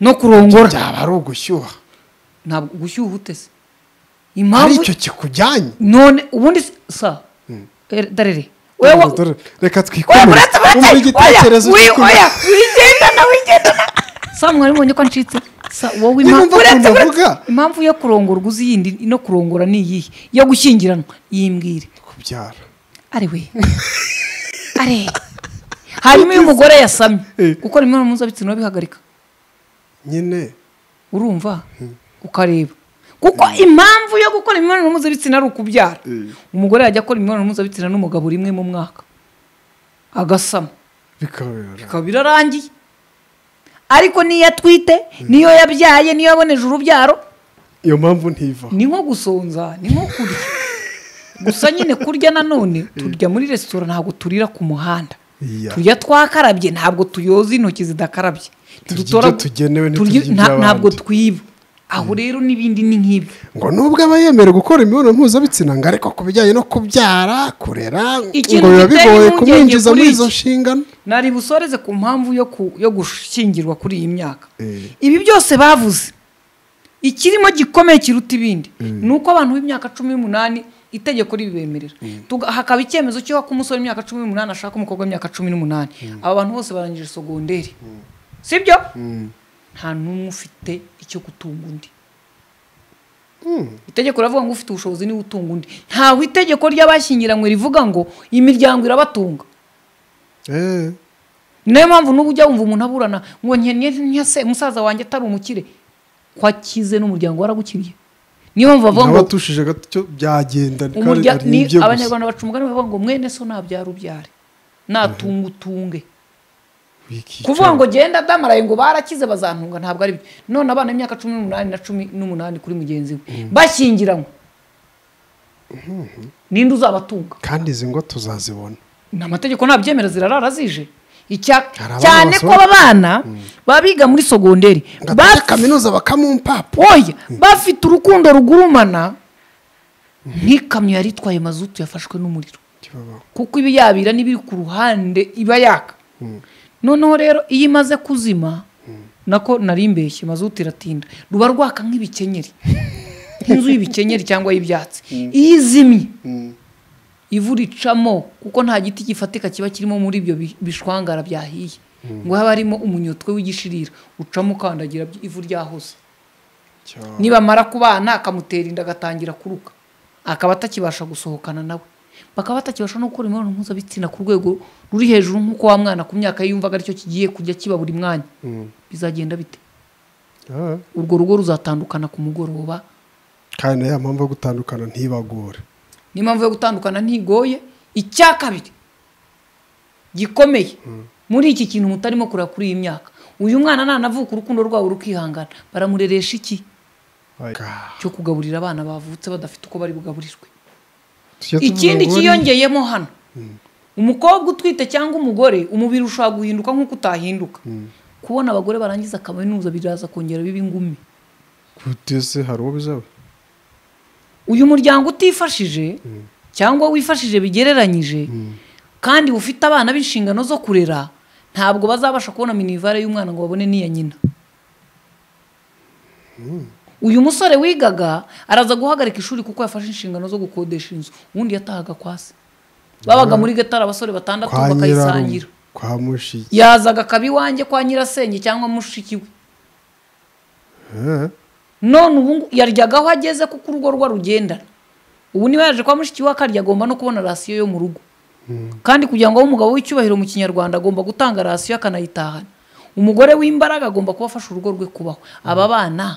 no kurongora byaba ari ugushyuha ntabwo gushyuha utese ari impamvu icyo kikujyanye none ubundi s- sa Eh, darere wewe Dore, reka oya twikomere muretse muretse wumva igitekerezo oya wi- cy'ukuntu- oya wigendana wigendana sa mwari mubonye ko ncitse sa wowe Niba impamvu umva ukuntu uretse uretse avuga. impamvu yo kurongorwa uzi yindi no kurongora ni iyihe yo gushyingiranwa yimbwire kubyara ari we ari hanyuma iyo umugore yasamye Eh. gukora imibonano mpuzabitsina bihagarika nyine urumva ukareba kuko impamvu yo gukora imibonano mpuzabitsina ari ukubyara Mm. umugore yajya akora imibonano mpuzabitsina n'umugabo rimwe mu mwaka agasama bikabera bikaba birarangiye ariko niyo atwite niyo yabyaye niyo yaboneje urubyaro iyo mpamvu ntiva ni nko gusonza ni nko kurya gusa nyine kurya nanone turya muri resitora ntabwo turira ku muhanda Iya. turya twakarabye ntabwo tuyoza intoki zidakarabye Turya Tudutora- ibyo tugenewe, turya- nta- ntiturya iby'abandi. ntabwo twiba aho rero n'ibindi ni nk'ibyo ngo nubwo aba yemerewe gukora imibonano mpuzabitsina ngo ariko ku bijyanye no kubyara kurera Ikintu ngo biba giteye bigoye impungenge kumwinjiza kuri muri iki. izo nshingano nari busoreze ku mpamvu yo ku- yo gushyingirwa kuri iyi myaka Eh. ibi byose bavuze ikirimo gikomeye kiruta ibindi ni uko abantu b'imyaka cumi n'umunani itegeko ribibemerera Tuga- hakaba icyemezo cy'uko ko umusore w'imyaka cumi n'umunani ashaka umukobwa w'imyaka cumi n'umunani aba bantu bose barangije sogonderi sibyo nta n'umwe ufite icyo gutunga undi itegeko riravuga ngo ufite ubushobozi niwe utunga undi ntaho itegeko ry'abashyingiranywe rivuga ngo imiryango irabatunga Eh, niyo mpamvu n'ubu ujya wumva umuntu aburana ngo nkenye ntiyase umusaza wanjye atari umukire ko akize n'umuryango waragukiriye niyo mpamvu bavuga ngo n'abatushije gato byagenda kandi umurya- ari ni ibye gusa. abanyarwanda baca umugani bavuga ngo mwene so nabyara ubyare natunga utunge Wiki- kuvuga ngo genda adamaraye ngo barakize bazantunga ntabwo ari byo none abana b'imyaka cumi n'umunani na cumi n'umunani kuri mugenzi we bashyingiranywe ninde uzabatunga kandi izi ngo tuzazibona ni amategeko ntabyemera zirarara zije Icya- Hari abana cyane ko basohoka- abana baba biga muri sogonderi ngatajya kaminuza bakamumpapa oya bafite urukundo rugurumana nk'ikamyo yari itwaye mazutu yafashwe n'umuriro Kibabaho. kuko iba yabira n'ibiri ku ruhande iba yaka noneho rero iyo imaze kuzima nako nari mbeshye mazutu iratinda ruba rwaka nk'ibikenyeri nk'inzu y'ibikenyeri cyangwa y'ibyatsi iyo izimye ivu ricamo kuko nta giti gifatika kiba kirimo muri ibyo bi- bishwangara byahiye ngo haba harimo umunyotwe w'igishirira ucamo ukandagira by- ivu ryahose Cya- nibamara kubana akamutera inda agatangira kuruka akaba atakibasha gusohokana nawe bakaba batakibasha no gukora imibonano mpuzabitsina ku rwego ruri hejuru nk'uko wa mwana ku myaka ye yumvaga aricyo kigiye kujya kiba buri mwanya bizagenda bite Ah, urwo rugo ruzatandukana ku mugoroba kandi ya mpamvu yo gutandukana ntibagore niyo mpamvu yo gutandukana ntigoye icya kabiri gikomeye muri iki kintu mutarimo kureba kuri iyi myaka uyu mwana nanavuka urukundo rwabo rukihangana baramureresha iki Ga, cyo kugaburira abana bavutse badafite uko bari bugaburirwe tujye tuvuga ikindi ngo cyiyongeyemo hano umukobwa utwite cyangwa umugore umubiri ushobora guhinduka nk'uko utahinduka kubona abagore barangiza kaminuza biraza kongera biba ingumi kutese hari uwo bizaba uyu muryango utifashije cyangwa wifashije bigereranyije kandi ufite abana b'inshingano zo kurera ntabwo bazabasha kubona minivare y'umwana ngo babone n'iya nyina uyu musore wigaga araza guhagarika ishuri kuko yafashe inshingano zo gukodesha inzu ubundi yatahaga kwa se babaga muri gatara abasore batandatu kwa nyirarume bakayisangira kwa mushiki yazaga akaba iwanjye kwa nyirasenge cyangwa mushiki we Eh, none ubu ngu- yaryaga aho ageze kuko urugo rwe rugendana ubu niba yaje kwa mushiki we akarya agomba no kubona rasiyo yo mu rugo kandi kugira ngo abe umugabo w'icyubahiro mu kinyarwanda agomba gutanga rasiyo akanayitahana umugore w'imbaraga agomba kuba afasha urugo rwe kubaho aba bana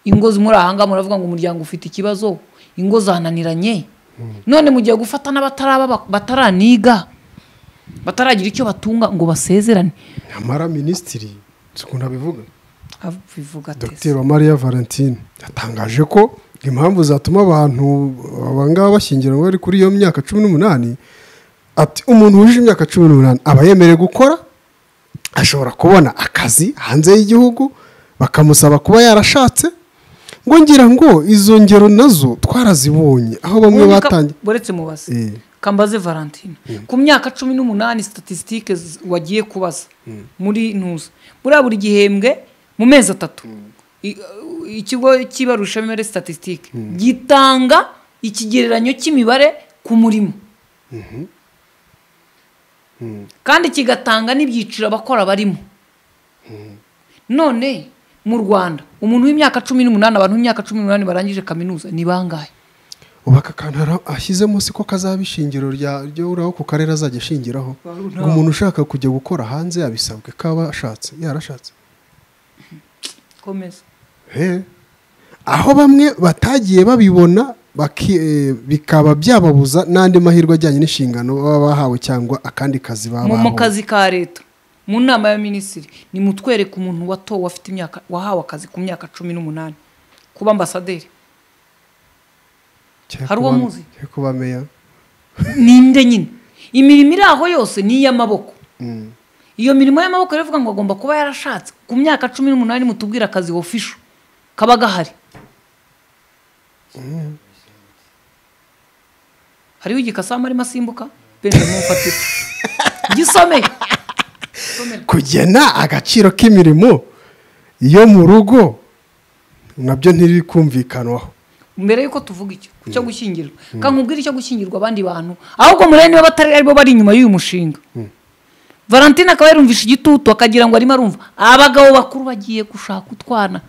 ingo muri aha ngaha muravuga ngo umuryango ufite ikibazo ingo zananiranye none mugiye gufata n'abataraba bataraniga bataragira icyo batunga ngo basezerane nyamara minisitiri sikunda abivuga abivuga ateze dr mariya valentine yatangaje ko impamvu zatuma abantu abangaba bashyingiranwa bari kuri iyo myaka cumi n'umunani ati umuntu wujuje imyaka cumi n'umunani aba yemerewe gukora ashobora kubona akazi hanze y'igihugu bakamusaba kuba yarashatse ngo ngira ngo izo ngero nazo twarazibonye aho bamwe batangiye buretse mubaze Eh. kambaze valentine ku myaka cumi n'umunani statisitike z- wagiye kubaza muri ntuza buriya buri gihembwe mu mezi atatu i- uh, ikigo cy'ibarushamibare statisitike gitanga ikigereranyo cy'imibare ku murimo kandi kigatanga n'ibyiciro abakora barimo none mu rwanda umuntu w'imyaka cumi n'umunani abantu b'imyaka cumi n'umunani barangije kaminuza ni bangahe ubu aka kantu ara- ashyizemo siko kazaba ishingiro rya- ry'uraho ku karere azajya ashingiraho ngo umuntu ushaka kujya gukora hanze yabisabwe kaba ashatse yarashatse komeza Eh. aho bamwe batagiye babibona baki- eh, bikaba byababuza n'andi mahirwe ajyanye n'inshingano baba bahawe cyangwa akandi kazi baba mu mu bahawe kazi ka leta mu nama ya minisitiri nimutwereke umuntu watowe afite imyaka wahawe akazi ku myaka cumi n'umunani kuba ambasaderi Cyari hari kuba- uwo muzi? cyari kuba meya ninde nyine imirimo iri aho yose ni iy'amaboko iyo mirimo y'amaboko rero ivuga ngo agomba kuba yarashatse ku myaka cumi n'umunani mutubwire akazi ofisho kaba gahari hariho igikasamu arimo asimbuka benshi aramufatira gisome kugena agaciro k'imirimo yo mu rugo nabyo ntirikumvikanwaho mbere y'uko tuvuga icyo ku cyo gushyingirwa kankubwira icyo gushyingirwa abandi bantu ahubwo murebe niba batari aribo bari inyuma y'uyu mushinga valentine akaba yarumvisha igitutu akagira ngo arimo arumva abagabo bakuru bagiye gushaka utwana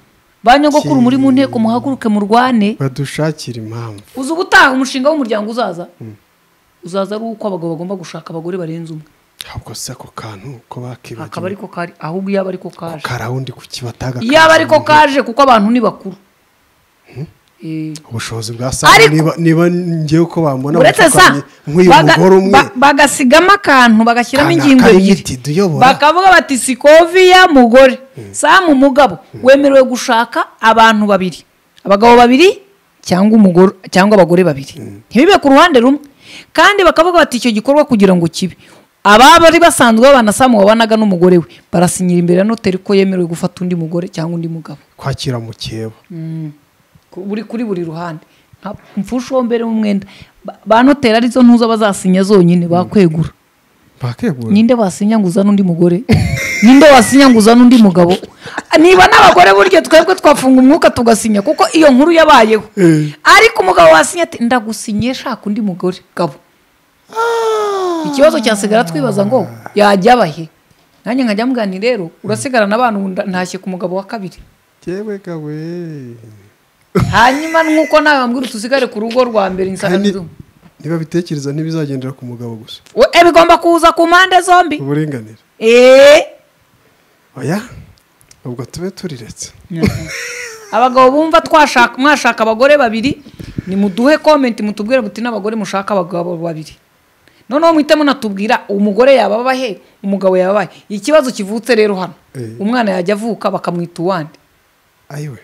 ba nyogokuru muri mu nteko muhaguruke murwane badushakira impamvu uzi ubutaha umushinga w'umuryango uzaza uzaza ari uko abagabo bagomba gushaka abagore barenze umwe ahubwo se ako kantu ko akaba bakibagiwe ariko kari ahubwo iyo aba ariko kaje karawundi ku kibataga iyo aba ariko kaje kuko abantu ni bakuru Eh. ubushobozi bwa saa Ariko- niba niba ngewe uko bambona uretse sa bamfukanye nk'uyu baga- mugore umwe ba- bagasigamo akantu bagashyiramo Kana ingingo karimo ebyiri iti, "Duyobora." bakavuga bati sikoviya mugore samu mugabo wemerewe gushaka abantu babiri abagabo babiri cyangwa umugore cyangwa abagore babiri ntibibe ku ruhande rumwe kandi bakavuga bati icyo gikorwa kugira ngo kibe ababa bari basanzwe babana samu wabanaga n'umugore we barasinyira imbere ya noteri ko yemerewe gufata undi mugore cyangwa undi mugabo kwakira mukeba ku- buri kuri buri ruhande nta mfusho mbere mu mwenda Ba- ba noteri arizo ntuza bazasinya zonyine bakwegura bakegura ninde wasinya ngo uzane undi mugore ninde wasinya ngo uzane undi mugabo niba n'abagore buryo twebwe twafunga umwuka tugasinya kuko iyo nkuru yabayeho ariko umugabo wasinya ati ndagusinye shaka undi mugore gabo ikibazo cyasigara twibaza ngo yajya abahe nanjye nkajya mbwira nti rero urasigarana abantu ubu nda- ntashye ku mugabo wa kabiri ngewe gawe hanyuma nuko nawe wambwira utusigare ku rugo rwa mbere Kandi insanganyamatsiko niba bitekereza ntibizagendera ku mugabo gusa We- eh, bigomba kuza ku mpande zombi uburinganire Eh. oya ubwo tube turiretse abagabo bumva twashaka mwashaka abagore babiri nimuduhe komenti mutubwire muti n'abagore mushaka abagabo babiri noneho muhite munatubwira umugore yababa he umugabo yababa he ikibazo kivutse rero hano Eh. umwana yajya avuka bakamwita uwandi ayiwe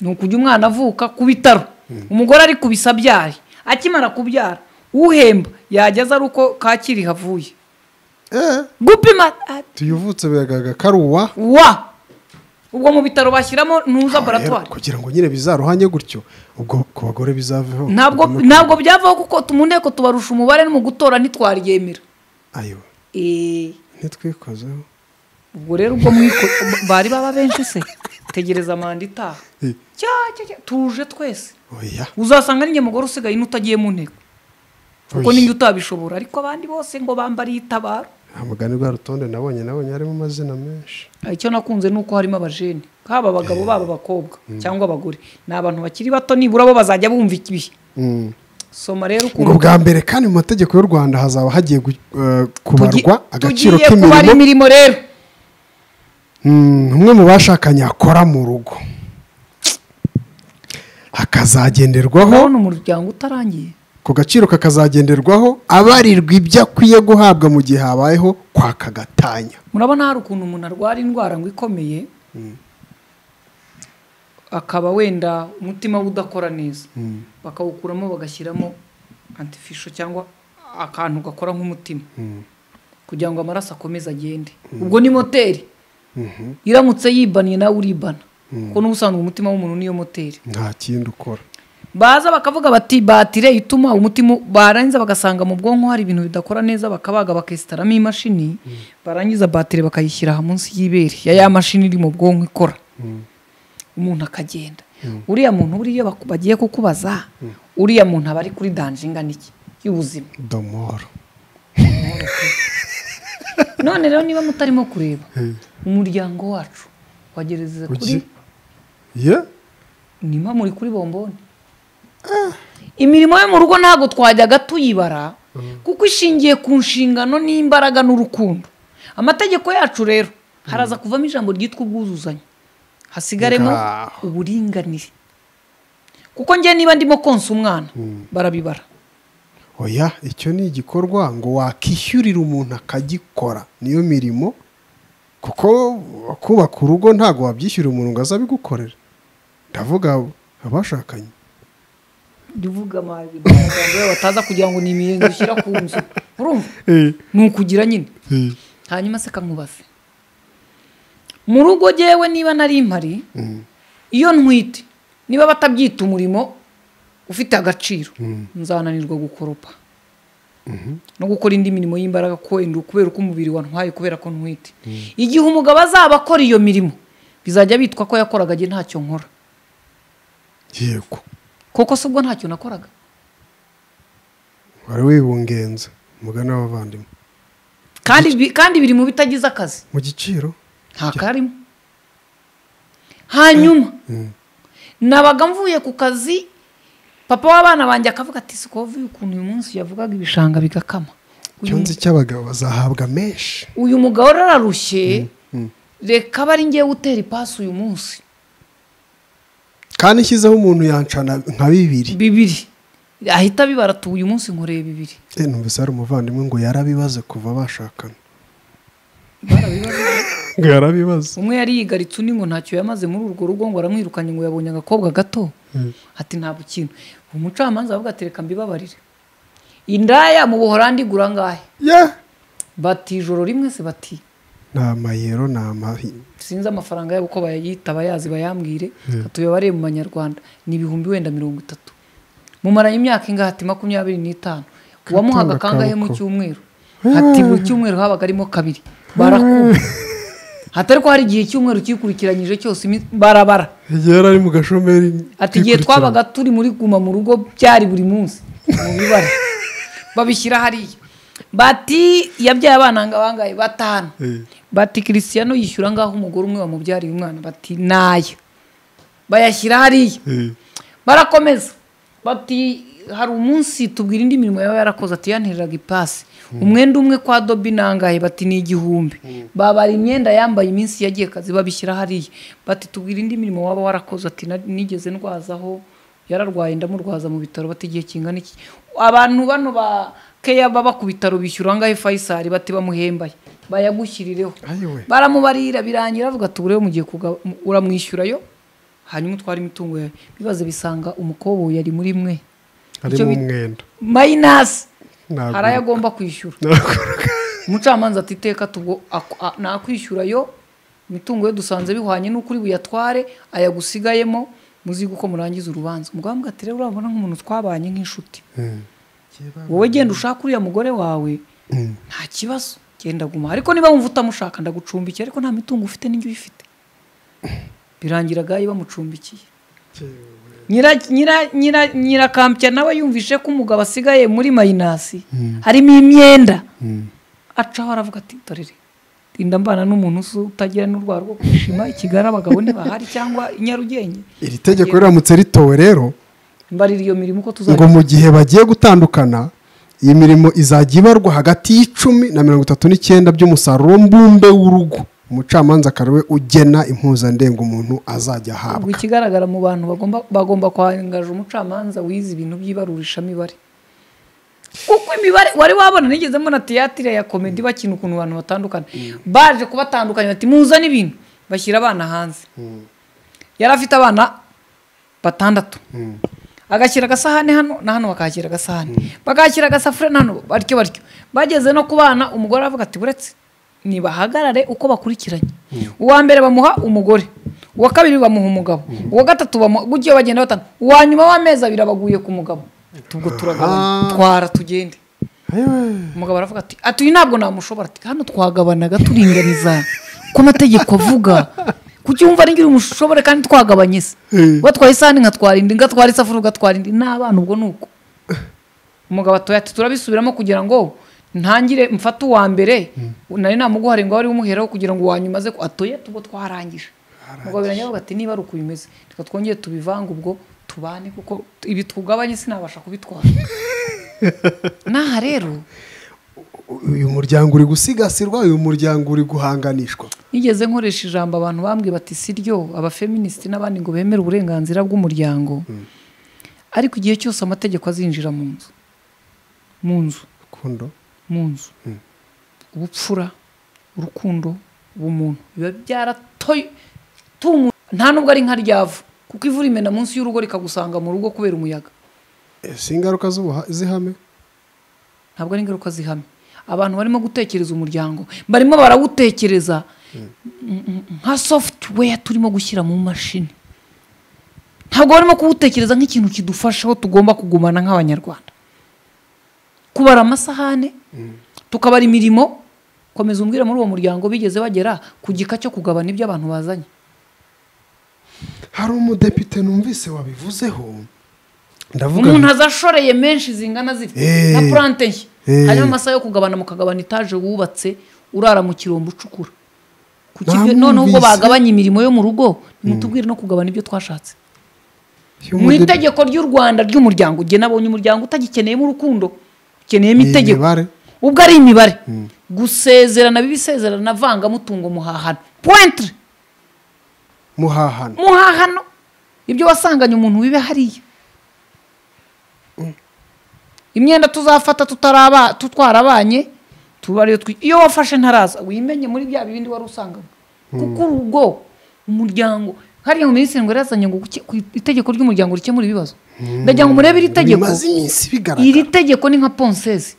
ni ukujya umwana avuka ku bitaro umugore ari kubisa abyare akimara kubyara uhemba yageza ari uko kakiri havuye eh gupima ah, tuyuvutse biragaragara ko ari uwa wa ubwo mu bitaro bashyiramo ntuza laboratwari kugira ngo nyine bizaruhanye gutyo ubwo ku bagore bizaveho ntabwo Ubwo- ntabwo byavaho kuko tu- mu nteko tubarusha umubare no mu gutora ntitwaryemera ayiwe Eh, ntitwikozeho ubwo rero ubwo mwiko bari baba benshi se tegereza manda itaha Eh, cya cya cya tuje twese oya uzasanga ninjye mugore usigaye n'utagiye mu nteko kuko Oya. ninjye utabishobora ariko abandi bose ngo bambariye itabaro nta mugani rwa rutonde nabonye nabonye harimo amazina menshi Ah, icyo nakunze ni uko harimo abajene haba abagabo baba abakobwa cyangwa abagore ni abantu bakiri bato nibura bo bazajya bumva ikihe soma rero ngo ukuntu bwa mbere kandi mu mategeko y'u rwanda hazaba hagiye gu- eh, tugi- kubarwa agaciro tugiye kubara k'imirimo imirimo rero Mm, umwe mu bashakanye akora mu rugo hakazagenderwaho urabona umuryango utarangiye ku gaciro kakazagenderwaho abarirwa ibyo akwiye guhabwa mu gihe habayeho kwaka gatanya murabona hari ukuntu umuntu arwara indwara ngo ikomeye akaba wenda umutima we udakora neza bakawukuramo bagashyiramo antifisho cyangwa akantu gakora nk'umutima kugira ngo amaraso akomeze agende ubwo ni moteri iramutse yibaniye nawe uribana kuko n'ubusanzwe umutima w'umuntu niyo moteri nta kindi ukora baza bakavuga bati batire ituma umutima barangiza bagasanga mu bwonko hari ibintu bidakora neza bakabaga bakesitaramo imashini barangiza batire bakayishyira aha munsi y'ibere ya ya mashini iri mu bwonko ikora umuntu akagenda uriya muntu buriya baku- bagiye kukubaza uriya muntu aba ari kuri danje ingana iki y'ubuzima domoro none rero niba mutarimo kureba umuryango wacu wagereza kuri Ugi- ye nima muri kuri bomboni imirimo yo mu rugo ntabwo twajyaga tuyibara kuko ishingiye ku nshingano n'imbaraga n'urukundo amategeko yacu rero haraza kuvamo ijambo ryitwa ubwuzuzanye hasigaremo Ngaho. uburinganire kuko njye niba ndimo konsa umwana barabibara oya icyo ni igikorwa ngo wakishyurira umuntu akagikora niyo mirimo kuko kubaka urugo ntabwo wabyishyurira umuntu ngo aze abigukorere ndavuga abashakanye jya uvuga amazi yawe bataza kugira ngo ni imiyenzi ushyira ku nzu urumva ni ukugira nyine hanyuma se kamubaze mu rugo jyewe niba nari impari iyo ntwite niba batabyita umurimo ufite agaciro nzananirwa gukoropa no gukora indi mirimo y'imbaraga ko wenda kubera uko umubiri wantwaye kubera ko ntwite igihe umugabo azaba akora iyo mirimo bizajya bitwa ko yakoraga jye ntacyo nkora yego kuko si ubwo ntacyo nakoraga wari wibungenze umugani w'abavandimwe kandi bi- kandi biri mu bitagize akazi mu giciro nta karimo hanyuma nabaga mvuye ku kazi papa w'abana banjye akavuga ati sikovuye ukuntu uyu munsi yavugaga ibishanga bigakama Uyu cyonzi cy'abagabo bazahabwa menshi uyu mugabo rero ararushye reka abe ari ngewe utera ipasi uyu munsi kandi ishyizeho umuntu yancana nka bibiri bibiri ahita abibara ati uyu munsi nkoreye bibiri Eh, numvise hari umuvandimwe ngo yarabibaze kuva bashakana ngo yarabibaze umwe yari yigaritse undi ngo ntacyo yamaze muri urwo rugo ngo aramwirukanye ngo yabonye agakobwa gato ati ntabwo ikintu umucamanza aravuga ati reka mbibabarire indaya mu buhorandi igura ngahe ye bati ijoro rimwe se bati ni amayero ni amahi sinzi amafaranga yabo uko bayayita abayazi bayambwire tuyabareye mu manyarwanda ni ibihumbi wenda mirongo itatu mumaranye imyaka ingahe ati makumyabiri n'itanu uwamuhaga Katunga kangahe mu kaboko. cyumweru ati buri cyumweru habaga harimo kabiri barakuba hatari ko hari igihe icyumweru cyikurikiranyije cyose imi- barabara yari ari mu gashomeri ati igihe twabaga turi muri guma mu rugo byari buri munsi mu bibare babishyira hariya bati yabyaye abana ngo bangahe batanu Eh. bati kirisiyano yishyura ngaho umugore umwe wamubyariye umwana bati nayo bayashyira hariya barakomeza bati hari umunsi tubwira indi mirimo yaba yarakoze ati yantereraga ipasi umwenda umwe kwa dobi nangahe bati ni igihumbi babara imyenda yambaye iminsi yagiye kazi babishyira hariya bati tubwira indi mirimo waba warakoze ati "Na- nigeze ndwazaho yararwaye ndamurwaza mu bitaro bati igihe kingana iki abantu bano ba keya baba ku bitaro bishyura angahe fayisari bati bamuhembaye bayagushyirireho Ayiwe. baramubarira birangira avuga ati ubu mugiye kuga- mu- uramwishyurayo hanyuma utwara imitungo yawe bibaze bisanga umukoboyi ari muri mwe harimo umwenda mayinasi Ntabwo- hari ayo agomba kwishyura umucamanza ati iteka tubwo ak- a- nakwishyurayo imitungo ye dusanze bihwanye n'uko uri buyatware ayagusigayemo muziga uko murangiza urubanza umugambwe ati rero urabona nk'umuntu twabanye nk'inshuti wowe genda ushaka uriya mugore wawe nta kibazo genda guma ariko niba wumva utamushaka ndagucumbikiye ariko nta mitungo ufite n'injyo uyifite birangira gayi bamucumbikiye nyira nyira nyira nyirakampya nawe yumvise ko umugabo asigaye muri mayinasi harimo imyenda acaho aravuga ati dorere rinda mbana n'umuntu usu utagira n'urwara rwo kwishima i kigali abagabo ntibahari cyangwa i nyarugenge iri tegeko riramutse ritowe rero mbarira iyo mirimo uko ngo tuzajya mu gihe bagiye gutandukana iyi mirimo izajya ibarwa hagati y'icumi na mirongo itatu n'icyenda by'umusaruro mbumbe w'urugo umucamanza akaba we ugena impuzandengo umuntu azajya ubwo ahabwa ikigaragara mu bantu bagomba bagomba kwangaje umucamanza wize ibintu by'ibarurishamibare kuko imibare wari wabona nigeze mbona tiyatire ya komedi bakina ukuntu abantu batandukana baje kubatandukanya bati muzane ibintu bashyira abana hanze yari afite abana batandatu agashyira agasahane hano na hano bakahashyira agasahane bakahashyira agasafuriya na hano batyo batyo bageze no ku bana umugore aravuga ati buretse nibahagarare uko bakurikiranye uwa mbere bamuha umugore uwa kabiri bamuha umugabo uwa gatatu bamuha ugiye bagenda batanu uwa nyuma w'amezi abiri abaguye ku mugabo tubwo turagabana twara tugende umugabo aravuga ati ati uyu ntabwo namushobora ati hano twagabanaga turinganiza ku mategeko avuga kuki wumva ari ngira umushobore kandi twagabanye se watwaye isahani nkatwara indi ngatwara isafuriya ugatwara indi n'abana ubwo ni uko umugabo atoya ati turabisubiramo kugira ngo ntangire mfate uwa mbere nari namuguhare ngo wari umuheraho kugira ngo wanyuma aze ku- atoya tubwo twarangije umugabo birangira avuga ati niba ari uko bimeze reka twongere tubivange ubwo tubane kuko ibi twugabanye sinabasha kubitwara n'aha rero uyu muryango uri gusigasirwa uyu muryango uri guhanganishwa nigeze nkoresha ijambo abantu bambwiye bati si ryo abafeministi n'abandi ngo bemere uburenganzira bw'umuryango ariko igihe cyose amategeko azinjira mu nzu mu nzu rukundo mu nzu ubupfura urukundo ubumuntu biba byaratoye nta nubwo ari nka ryavu kuko ivura imena munsi y'urugo rikagusanga mu rugo kubera umuyaga Eh, si ingaruka z'ubuha- z'ihame ntabwo ari ingaruka zihamye abantu barimo gutekereza umuryango barimo barawutekereza Mm, mm, mm. nka software turimo gushyira mu mashini ntabwo barimo kuwutekereza nk'ikintu kidufasha aho tugomba kugumana nk'abanyarwanda kubara amasahane tukabara imirimo komeza umbwire muri uwo muryango bigeze bagera ku gika cyo kugabana ibyo abantu bazanye hari umudepite numvise wabivuzeho ndavuga umuntu azashoreye menshi zingana zitya Eh. na purante nshya Eh. hanyuma amasaha yo kugabana mukagabana etaje wubatse urara mu kirombo ucukura Ku kigo- Namwumvise. noneho ubwo bagabanya imirimo yo mu rugo nimutubwire no kugabana ibyo twashatse uyu mu mudepite- itegeko ry'u rwanda ry'umuryango ugiye nabonye umuryango utagikeneyemo urukundo ukeneyemo Ni itegeko imibare. ubwo ari imibare gusezerana biba isezerana vangamutungo muhahano pointre muhahana muhahano ibyo wasanganye umuntu wibe hariya imyenda tuzafata tutaraba tutwarabanye tuba ariyo twi iyo wafashe ntaraza wimenye muri bya bindi wari usanganywe kuko urugo umuryango hariya mu minisitiri ngo yazanye ngo guke- ku itegeko ry'umuryango rikemura ibibazo ndagira ngo murebe iri tegeko bimaze iminsi iri bigaragara tegeko ni nka ponseze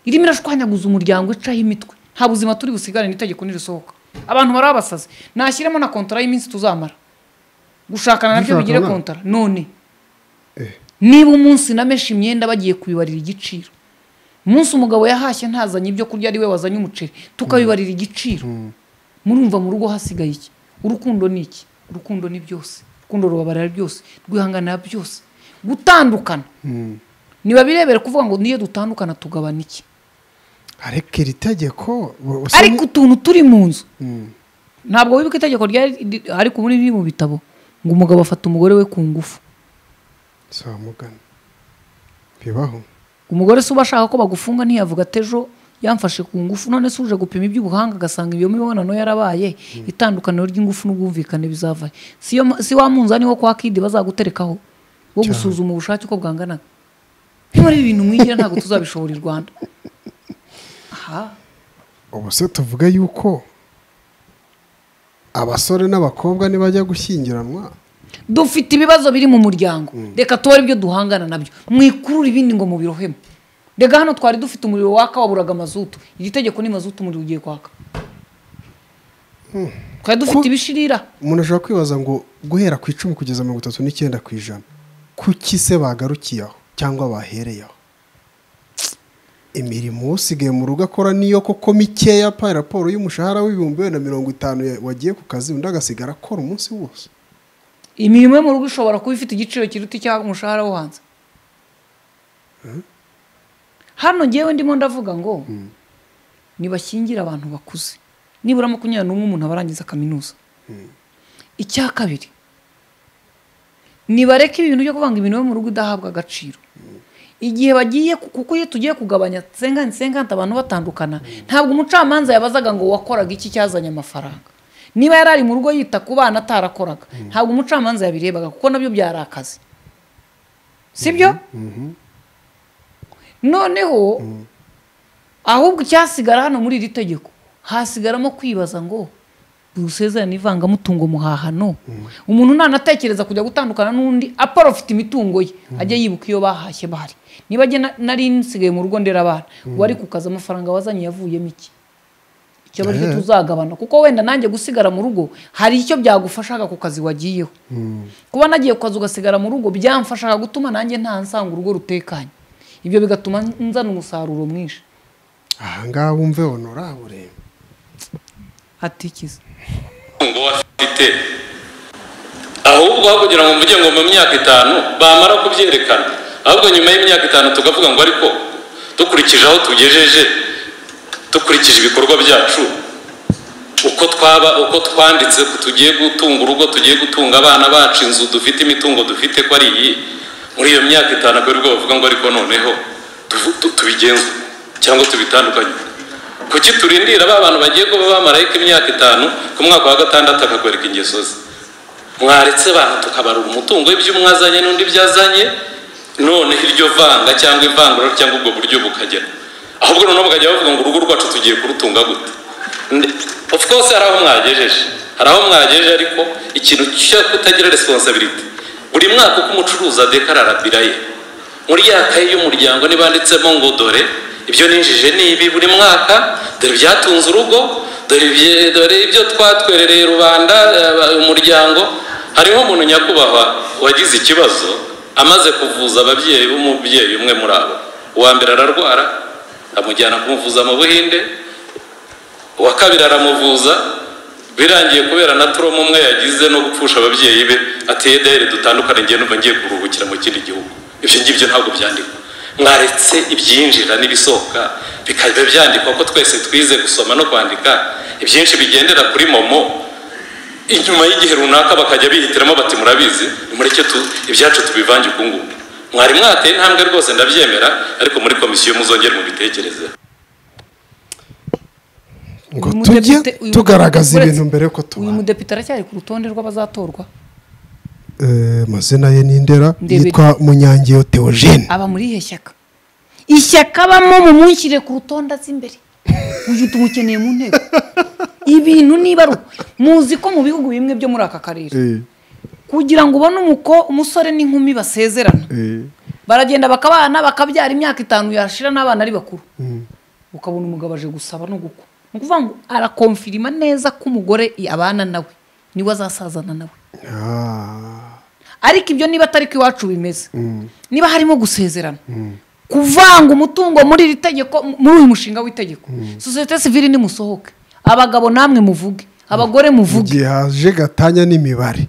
irimo irashwanyaguza umuryango icaho imitwe nta buzima turi busigarane itegeko nirisohoka abantu barabasaze nashyiremo na kontora y'iminsi tuzamara gushakana nabyo bigire Gushakana? kontara none niba umunsi nameshe imyenda bagiye kubibarira igiciro umunsi umugabo yahashye ntazanye ibyo kurya ari we wazanye umuceri tukabibarira igiciro murumva mu rugo hasigaye iki urukundo ni iki urukundo ni byose urukundo rubabarira byose rwihanganira byose gutandukana ntibabirebere kuvuga ngo niyo dutandukana tugabana iki ariko iri tegeko u- usa ariko utuntu turi mu nzu Mm. ntabwo wibuka itegeko ryari ri- ariko ubundi riri mu bitabo ngo umugabo afata umugore we ku ngufu si wamugana bibaho umugore se uba ashaka ko bagufunga ntiyavuga ati ejo yamfashe ku ngufu none se uje gupima iby'ubuhanga agasanga iyo mibonano yarabaye itandukaniro ry'ingufu n'ubwumvikane bizava si yo- si wa munzani wo kwa kidi bazaguterekaho wo gusuzuma ubushake uko bwanganaga niba ari ibintu mwigira ntabwo tuzabishobora i rwanda aha ubu se tuvuga yuko abasore n'abakobwa nibajya gushyingiranwa dufite ibibazo biri mu muryango reka tuba aribyo duhangana nabyo mwikurure ibindi ngo mubirohemo reka hano twari dufite umuriro waka waburaga amazutu iri tegeko ni mazutu umuriro ugiye kwaka twari dufite ibishirira umuntu ashobora kwibaza ngo guhera ku icumi kugeza mirongo itatu n'icyenda ku ijana kuki se bagarukiye aho cyangwa bahereye aho imirimo usigaye mu rugo akora niyo koko mikeya pa raporo y'umushahara w'ibihumbi bibiri na mirongo itanu ya- wagiye ku kazi undi agasigara akora umunsi wose imirimo yo mu rugo ishobora kuba ifite igiciro kiruta icy'umushahara wo hanze hano ngewe ndimo ndavuga ngo ntibashyingire abantu bakuze nibura makumyabiri n'umwe umuntu aba arangiza kaminuza icya kabiri nibareke ibintu byo kuvanga ibintu yo mu rugo idahabwa agaciro igihe bagiye kuko iyo tugiye kugabanya senga senga abantu batandukana ntabwo umucamanza yabazaga ngo wakoraga iki cyazanye amafaranga niba yari ari mu rugo yita ku bana atarakoraga ntabwo umucamanza yabirebaga kuko nabyo byari akazi sibyo noneho ahubwo icyasigara hano muri iri tegeko hasigaramo kwibaza ngo dusezerane ivangamutungo muhahano umuntu ntanatekereza kujya gutandukana n'undi aporofite imitungo ye ajya yibuka iyo bahashye bahari niba ajya na- nari nsigaye mu rugo ndera abana wari ku kazi amafaranga wazanye yavuyemo iki icyo ari cyo Eh. tuzagabana kuko wenda nanjye gusigara mu rugo hari icyo byagufashaga ku kazi wagiyeho kuba nagiye ku kazi ugasigara mu rugo byamfashaga gutuma nanjye nta nsanga urugo rutekanye ibyo bigatuma nzana umusaruro mwinshi ahangaha wumve honorabure atikiza ngo afite ahubwo aho kugira ngo mvuge ngo mu myaka itanu bamara kubyerekana ahubwo nyuma y'imyaka itanu tukavuga ngo ariko dukurikije aho tugejeje dukurikije ibikorwa byacu uko twaba uko twanditse ko tugiye gutunga urugo tugiye gutunga abana bacu inzu dufite imitungo dufite ko ari iyi muri iyo myaka itanu akaba aribwo bavuga ngo ariko noneho tuvu- tu- tubigenze cyangwa tubitandukanye kuki turindira ba bantu bagiye kuba bamarayika imyaka itanu ku mwaka wa gatandatu akagoreka ingeso ze mwaretse abantu tukabara umutungo w'ibyo umwe azanye n'undi byazanye noneho iryo vanga cyangwa ivangura cyangwa ubwo buryo bukagera ahubwo noneho bakajya bavuga ngo urugo rwacu tugiye kurutunga gute Nde- of course hari aho mwagejeje hari aho mwagejeje ariko ikintu cyo kutagira responsibility buri mwaka uko umucuruzi adekarara bira ye muri ya kayi y'umuryango nibanditsemo ngo dore ibyo ninjije ni ibi buri mwaka dore ibyatunze urugo dore ibye- dore ibyo twatwerereye rubanda eh, umuryango hariho umuntu nyakubahwa wagize ikibazo amaze kuvuza ababyeyi b'umubyeyi umwe muri abo uwa mbere ararwara amujyana kumuvuza mu buhinde uwa kabiri aramuvuza birangiye kubera na turomo umwe yagize no gupfusha ababyeyi be ati ederi dutandukane njye numva ngiye kuruhukira mu kindi gihugu ibyo ngibyo ntabwo byandikwa mwaretse ibyinjira n'ibisohoka bikajya byandikwa ko twese twize gusoma no kwandika ibyinshi bigendera kuri momo inyuma y'igihe runaka bakajya bihitiramo bati murabizi nimureke tu ibyacu tubivange uku nguku mwari mwateye intambwe rwose ndabyemera ariko muri komisiyo muzongere mubitekerezeho ngo Uyu tujye mudepite- uyu- tugaragaza uretse- ibintu mbere ko uyu tubana mudepite aracyari ku rutonde rw'abazatorwa Eh, amazina ye ni ndera Ndebere. yitwa munyangeyo theogene aba muri ihe shyaka ishyaka abamo mumunshyire ku rutonde azi imbere uyu tumukeneye mu nteko ibintu n'ibaruwa muzi ko mu bihugu bimwe byo muri aka karere Eh, kugira ngo ubone umuko umusore n'inkumi basezerana eh, baragenda bakabana bakabyara imyaka itanu yashira n'abana ari bakuru ukabona umugabo aje gusaba no gukwa ni ukuvuga ngo arakomfirima neza ko umugore abana nawe niwe azasazana nawe ah, ariko ibyo niba atari ko iwacu bimeze niba harimo gusezerana kuvanga umutungo muri iri tegeko muri uyu mushinga w'itegeko sosiyete sivire nimusohoke abagabo namwe muvuge abagore mu muvuge gihe haje gatanya n'imibare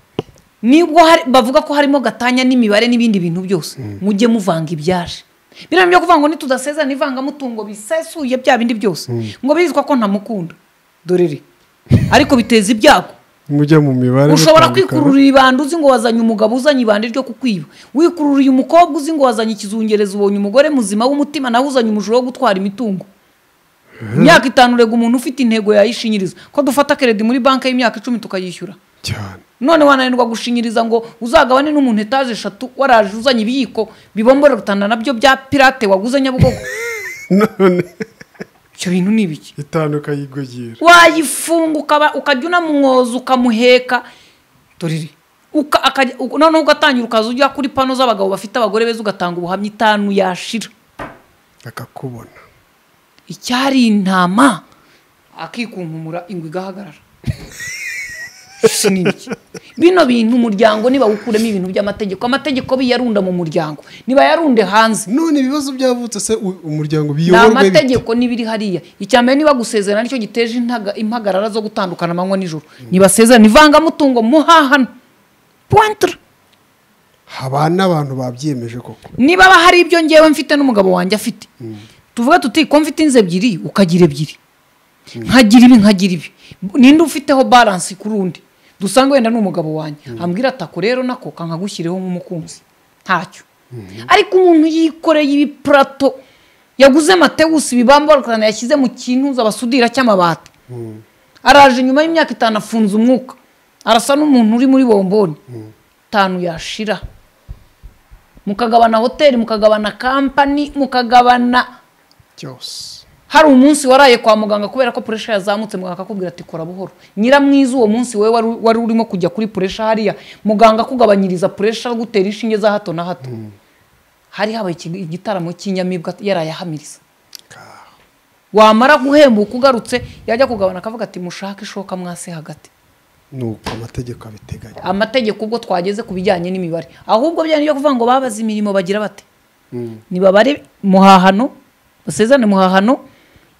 nibwo hari- bavuga ko harimo gatanya n'imibare n'ibindi bintu byose mujye muvanga ibyaje biriya byo kuvuga ngo nitudasezerana ivangamutungo bisesuye bya bindi byose ngo bizwa ko ntamukunda dorere ariko biteza ibyago mujya mu mibare ushobora mutandukana. kwikururira ibanda uzi ngo wazanye umugabo uzanye ibanda ryo kukwiba wikururiye umukobwa uzi ngo wazanye ikizungereza ubonye umugore muzima w'umutima nawe uzanye umujura wo gutwara imitungo imyaka itanu urega umuntu ufite intego yayishinyiriza ko dufata keredi muri banki y'imyaka icumi tukayishyura cyane none wananirwa gushinyiriza ngo uzagabane n'umuntu etaje eshatu waraje uzanye ibiyiko bibombora gutanda nabyo bya pirate waguze nyabugogo none icyo bintu ni ibiki itanu ukayigogera wayifunga ukaba- ukajya unamwoza ukamuheka dorere Uka- akajya- u- noneho ugatangira ukaza ujya kuri pano z'abagabo bafite abagore beza ugatanga ubuhamya itanu yashira akakubona icyari intama akikunkumura ingwe igahagarara Ese ni iki? bino bintu umuryango nibawukuremo ibintu by'amategeko amategeko biyarunda mu muryango nibayarunde hanze none ibibazo byavutse se u- umuryango ni biyoborwe bite? amategeko n'ibiri hariya icya mbere niba gusezerana nicyo giteje intaga- impagarara zo gutandukana amanywa nijoro nibasezerana ivangamutungo muhahana pointre haba n'abantu babyiyemeje koko niba hari ibyo ngewe mfite n'umugabo wanjye afite tuvuge tuti ko mfite inzu ebyiri ukagira ebyiri nkagira ibi nkagira ibi ninde ufiteho baransi kuri undi dusanga wenda ni umugabo wanjye ambwira atako rero nako kankagushyirireho nk'umukunzi ntacyo ariko umuntu yikoreye ibipurato yaguze matewusi bibambarukana yashyize mu kintu zabasudira cy'amabati araje nyuma y'imyaka itanu afunze umwuka arasa n'umuntu uri muri bomboni itanu yashira mukagabana hoteli mukagabana kampani mukagabana cyose hari umunsi waraye kwa muganga kubera ko puresha yazamutse muganga akakubwira ati kora buhoro nyiramwiza uwo munsi wowe wari- wari urimo kujya kuri puresha hariya muganga akugabanyiriza puresha agutera inshinge za hato na hato hari habaye iki- igitaramo cy'inyamibwa yarayahamiriza wamara guhembuka ugarutse yajya kugabana akavuga ati mushake ishoka mwase hagati ni uko amategeko abiteganya amategeko ubwo twageze ku bijyanye n'imibare ahubwo byari byo kuvuga ngo babaze imirimo bagira bate nibabare muhahano basezerane muhahano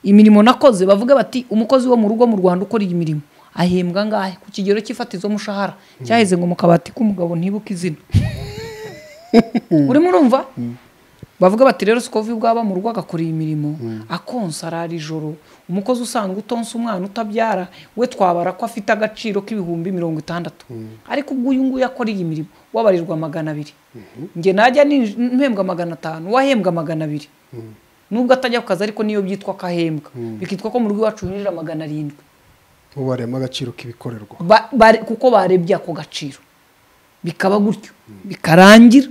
imirimo nakoze bavuge bati umukozi wo mu rugo mu rwanda ukora iyi mirimo ahembwa angahe ku kigero cy'ifatizo mushahara cyaheze ngo mu kabati k'umugabo ntibuke izina urimo urumva bavuga bati rero sikovi bwaba mu rugo agakora iyi mirimo akonsa arara ijoro umukozi usanga utonsa umwana utabyara we twabara ko afite agaciro k'ibihumbi mirongo itandatu ariko ubwo uyu nguyu akora iyi mirimo wabarirwa magana abiri njye najya ninj- mpembwa magana atanu wahembwa magana abiri nubwo atajya ku kazi ariko niyo byitwa kahembwa bikitwa ko mu rugo iwacu hinjira magana arindwi ubaremo agaciro k'ibikorerwa Ba- bare- kuko barebye ako gaciro bikaba gutyo bikarangira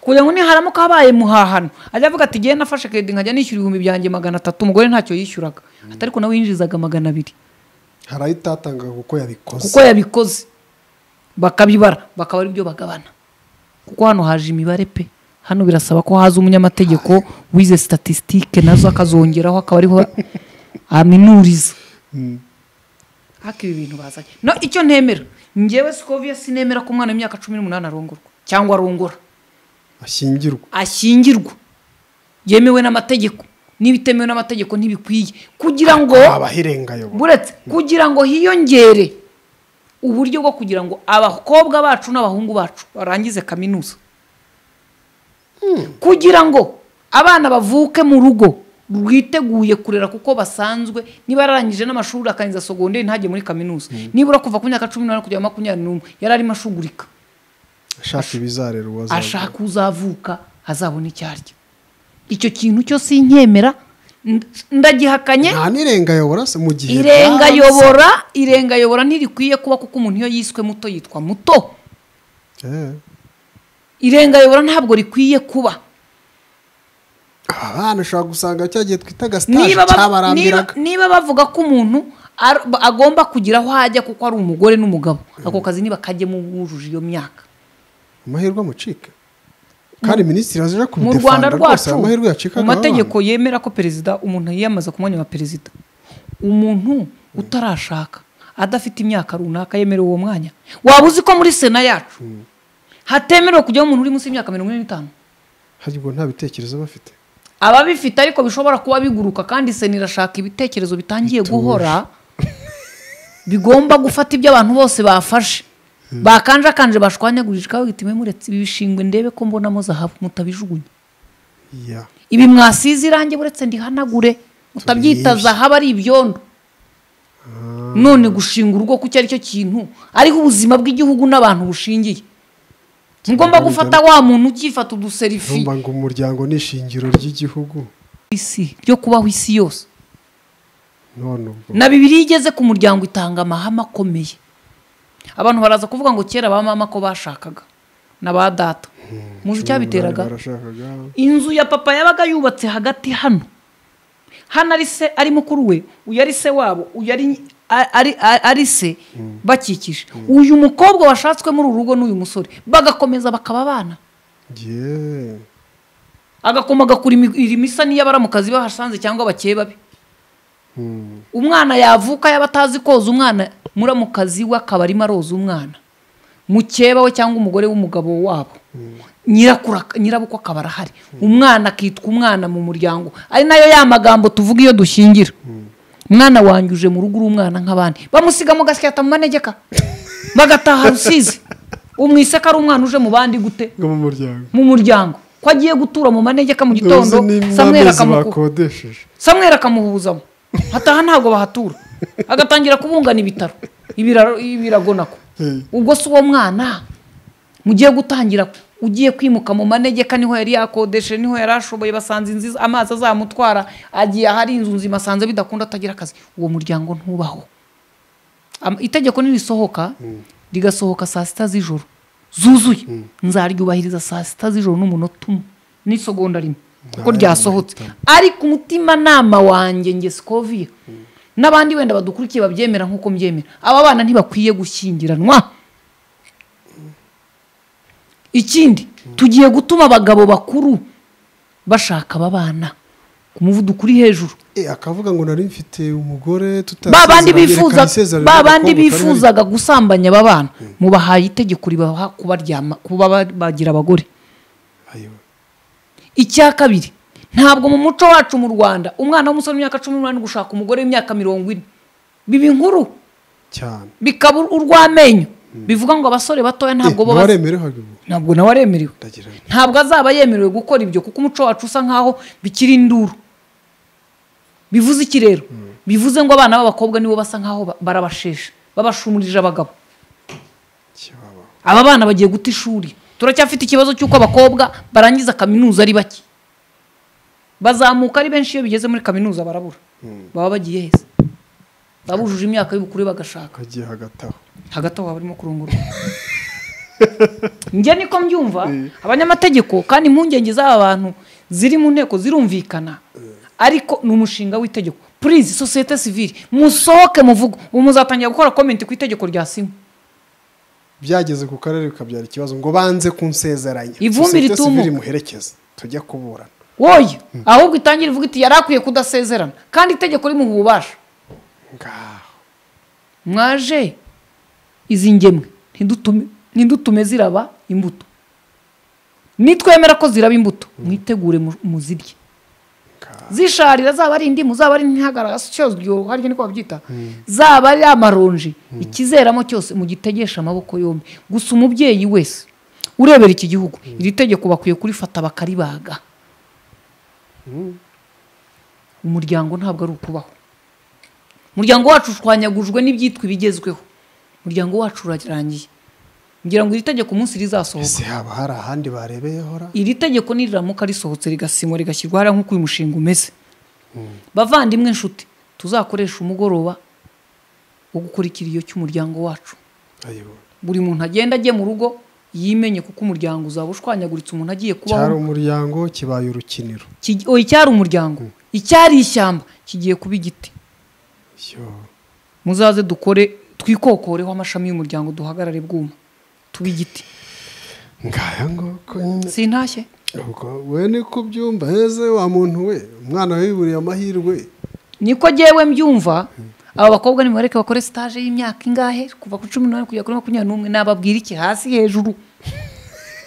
kugira ngo niharamuka habaye muhahano ajya avuga ati igihe nafashe kedi nkajya nishyura ibihumbi byanjye magana atatu umugore ntacyo yishyuraga atari ko nawe yinjirizaga magana abiri hari ayo utatangaga kuko yabikoze kuko yabikoze bakabibara bakaba ari byo bagabana kuko hano haje imibare pe hano birasaba ko haza umunyamategeko wize statisitike nazo akazongeraho akaba ariho aminuriza haka ibi bintu bazanye no icyo ntemera ngewe sikovia sinemera ko umwana w'imyaka cumi n'umunani arongorwa cyangwa arongora ashyingirwa ashyingirwa yemewe n'amategeko n'ibitemewe n'amategeko ntibikwiye kugira ngo haba hirengayobo buretse kugira ngo hiyongere uburyo bwo kugira ngo abakobwa bacu n'abahungu bacu barangize kaminuza kugira ngo abana bavuke mu rugo rwiteguye kurera kuko basanzwe niba yararangije n'amashuri akarangiza sogonderi ntajye muri kaminuza nibura kuva ku myaka cumi n'umunani kugera makumyabiri n'umwe yari arimo ashugurika ashaka ibizarera uwazaza ashaka uzavuka azabona icyo arya icyo kintu cyose nkemera ndagihakanye nta n'irengayobora se mu gihe irengayobora irengayobora ntirikwiye kuba kuko umuntu iyo yiswe muto yitwa muto byanze. Eh, irengayobora ntabwo rikwiye kuba aba bana ushobora gusanga cya gihe twitaga sitaje niba, ba- niba, cyabarambiraga niba bavuga ko umuntu ar- agomba kugira aho ajya kuko ari umugore n'umugabo ako kazi niba kajyemo wujuje iyo myaka amahirwe amucika kandi minisitiri azaje mu rwanda kubidefanda rwose rwacu amahirwe yacikaga mu mategeko yemera ko perezida umuntu yiyamaza ku mwanya wa perezida umuntu utarashaka adafite imyaka runaka yemerewe uwo mwanya waba uzi ko muri sena yacu hatemerewe kujyaho umuntu uri munsi y'imyaka mirongo ine n'itanu haribwo nta bitekerezo bafite ababifite ariko bishobora kuba biguruka kandi sena irashaka ibitekerezo bitangiye guhora bigomba gufata ibyo abantu bose bafashe bakanjakanje bashwanyagurije ikawe gitime muretse ibi bishingwe ndebe ko mbonamo zahabu mutabijugunya ya ibi mwasize irangi buretse ndihanagure mutabyita zahabu ari ibyondo none gushinga urugo kuko ari cyo kintu ariho ubuzima bw'igihugu n'abantu bushingiye mugomba gufata wa muntu ukifata uduserifi numva ngo umuryango ni ishingiro ry'igihugu isi ryo kubaho isi yose none ubwo na bibiri iyo igeze ku muryango itanga amahame akomeye abantu baraza kuvuga ngo kera ba mama ko bashakaga na ba data muzi icyabiteraga barashakaga inzu ya papa yabaga yubatse hagati hano hano ari se ari mukuru we uyu ari se wabo uyu ari ari- ari se bakikije uyu mukobwa washatswe muri uru rugo n'uyu musore bagakomeza bakaba abana ye agakoma agakura imi- irimisa niyo abaramukazi bahasanze cyangwa bakeye babi Hmm. umwana yavuka yaba atazi koza umwana muramukazi we akaba arimo aroza umwana mukeba we cyangwa umugore w'umugabo wabo nyirakuru ak- nyirabukwe akaba arahari umwana akitwa umwana mu muryango ari nayo ya magambo tuvuga iyo dushingira umwana wanyuje mu rugo uri umwana nk'abandi bamusiga mu gasyata mu manegeka bagataha rusizi umwise ko ari umwana uje mu bandi gute bwo mu muryango mu muryango ko agiye gutura mu manegeka mu gitondo Uzi ni samweri n'amezi akamukuba bakodesheje samweri akamuhuzamo hataha ntabwo bahatura agatangira kubungana ibitaro ibiraro ibirago nako ubwo si uwo mwana mugiye gutangira ugiye kwimuka mu manegeka niho yari yakodesheje niho yari ashoboye basanze inzu iz- amazi azamutwara agiye ahari inzu nzima asanze bidakunda atagira akazi uwo muryango ntubaho Am- itegeko nirisohoka rigasohoka saa sita z'ijoro zuzuye nzaryubahiriza saa sita z'ijoro n'umunota umwe n'isegonda rimwe kuko ryasohotse ariko umutimanama wanjye nge sikoviya n'abandi wenda badukurikiye babyemera nk'uko mbyemera aba bana ntibakwiye gushyingiranwa ikindi tugiye gutuma abagabo bakuru bashaka aba bana ku muvuduko uri hejuru Eh, akavuga ngo nari mfite umugore ba bandi tutasezeranye, reka bifuza nisezerane ba n'agakobwa bandi kari hari- bifuzaga gusambanya aba bana mubahaye itegeko ribaha kubaryama kuba ba- bagira abagore Ayiwe. icya kabiri ntabwo mu muco wacu mu rwanda umwana w'umusore w'imyaka cumi n'umunani gushaka umugore w'imyaka mirongo ine biba inkuru cyane bikaba urw'amenyo bivuga ngo abasore batoya Eh, ntabwo bo bazi- ntiwaremerewe ubu ntabwo nawe aremerewe ndagira nti ntabwo azaba yemerewe gukora ibyo kuko umuco wacu usa nkaho bikiri induru bivuze iki rero bivuze ngo abana b'abakobwa nibo basa nkaho ba- barabasheshe babashumurije abagabo kibaba aba bana bagiye guta ishuri turacyafite ikibazo cy'uko abakobwa barangiza kaminuza ari bake bazamuka ari benshi iyo bigeze muri kaminuza barabura baba bagiye heza baba bujuje imyaka y'ubukure bagashaka kagiye hagati aho hagati aho haba harimo kurongorwa njye niko mbyumva abanyamategeko kandi impungenge z'aba bantu ziri mu nteko zirumvikana ariko ni umushinga w'itegeko purize sosiyete sivire musohoke muvugo ubu muzatangira gukora komenti ku itegeko rya simu byageze ku karere bikabyara ikibazo ngo banze kunsezeranya Ivumbi Sosiyete ritumuka. sivile imuherekeze tujya kuburana woye ahubwo itangire ivuga iti yari akwiye kudasezerana kandi itegeko rimuha ububasha ngaho mwaje izi ngemwe ntidutume- ntidutume ziraba imbuto nitwemera ko ziraba imbuto mwitegure mu- muzirye ngaho zisharira zaba ari indimu zaba ari ntihagaragara cyozyo harya niko babyita zaba ari amaronji ikizeramo cyose mugitegesha amaboko yombi gusa umubyeyi wese urebera iki gihugu iri tegeko bakwiye kurifata bakaribaga umuryango ntabwo ari ukubaho umuryango wacu ushwanyagujwe n'ibyitwa ibigezweho umuryango wacu urarangiye ngira ngo iri tegeko umunsi rizasohoka ese haba hari ahandi barebeyehora iri tegeko niriramuka risohotse rigasimwa rigashyirwa hariya nk'uko uyu mushinga umeze bavandimwe inshuti tuzakoresha umugoroba wo gukora ikiriyo cy'umuryango wacu ayibona buri muntu agenda ajye mu rugo yimenye kuko umuryango uzaba ushwanyaguritse umuntu agiye cyari kubaho umuryango kibaye urukiniro Kigi- oya, icyari umuryango icyari ishyamba kigiye kuba igiti yo muzaze dukore twikokoreho amashami y'umuryango duhagarare bwuma tuba igiti ngaya ngoko nyine sintashye ubwo we niko ubyumva heze wa muntu we umwana we yiburiye amahirwe niko jyewe mbyumva aba bakobwa nimubareke bakore sitaje y'imyaka ingahe kuva ku cumi n'umunani kugera kuri makumyabiri n'umwe nababwira iki hasi hejuru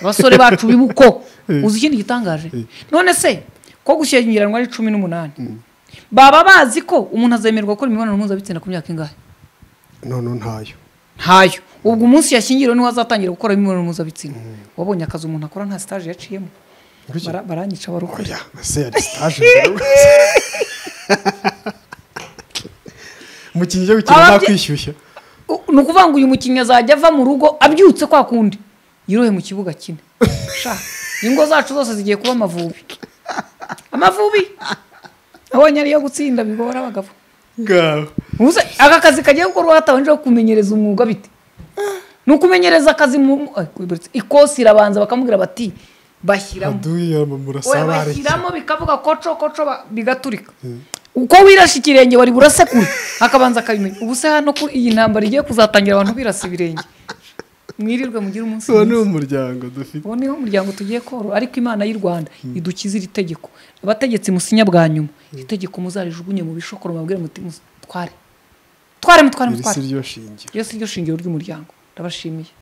abasore bacu bibuko uzi ikindi gitangaje none se ko gushyingiranwa ari cumi n'umunani baba bazi ko umuntu azemerwa gukora imibonano mpuzabitsina ku myaka ingahe none ntayo ntayo ubwo umunsi yashyingiriwe niho azatangira gukora imibonano mpuzabitsina wabonye akazi umuntu akora nta sitaje yaciyemo Ngwiki. Bara- baranyica barokora oya ese yari sitaje mbere umukinnyi ujya gukina Ababye- ntakwishyushya U- ni ukuvuga ngo uyu mukinnyi azajya ava mu rugo abyutse kwa kundi yirohe mu kibuga kine Sha, ingo zacu zose zigiye kuba amavubi amavubi abonye ariyo gutsinda bigora abagabo ngaho Ubuze aka kazi kagiye gukorwa hatabanjeho kumenyereza umwuga bite ni ukumenyereza akazi mu Ay, wibarutse. ikosi irabanza bakamubwira bati bashyiramo aduyama Oya, murasabare bashyiramo bikavuga koco koco ba- bigaturika uko wirashe ikirenge wari burasekura akabanza akabimenya ubu se hano ko iyi ntambara igiye kuzatangira abantu birasa ibirenge mwirirwe mugire umunsi uwo ni mwiza umuryango dufite ubu niho umuryango tugiye koro ariko imana y'u rwanda idukize iri tegeko abategetsi musinya bwa nyuma iri tegeko muzarijugunye mu bishokoro mubabwire muti "Muzi- tware tware mutware iri si mutware ryo shingiro iyo si ryo shingiro ry'umuryango ndabashimiye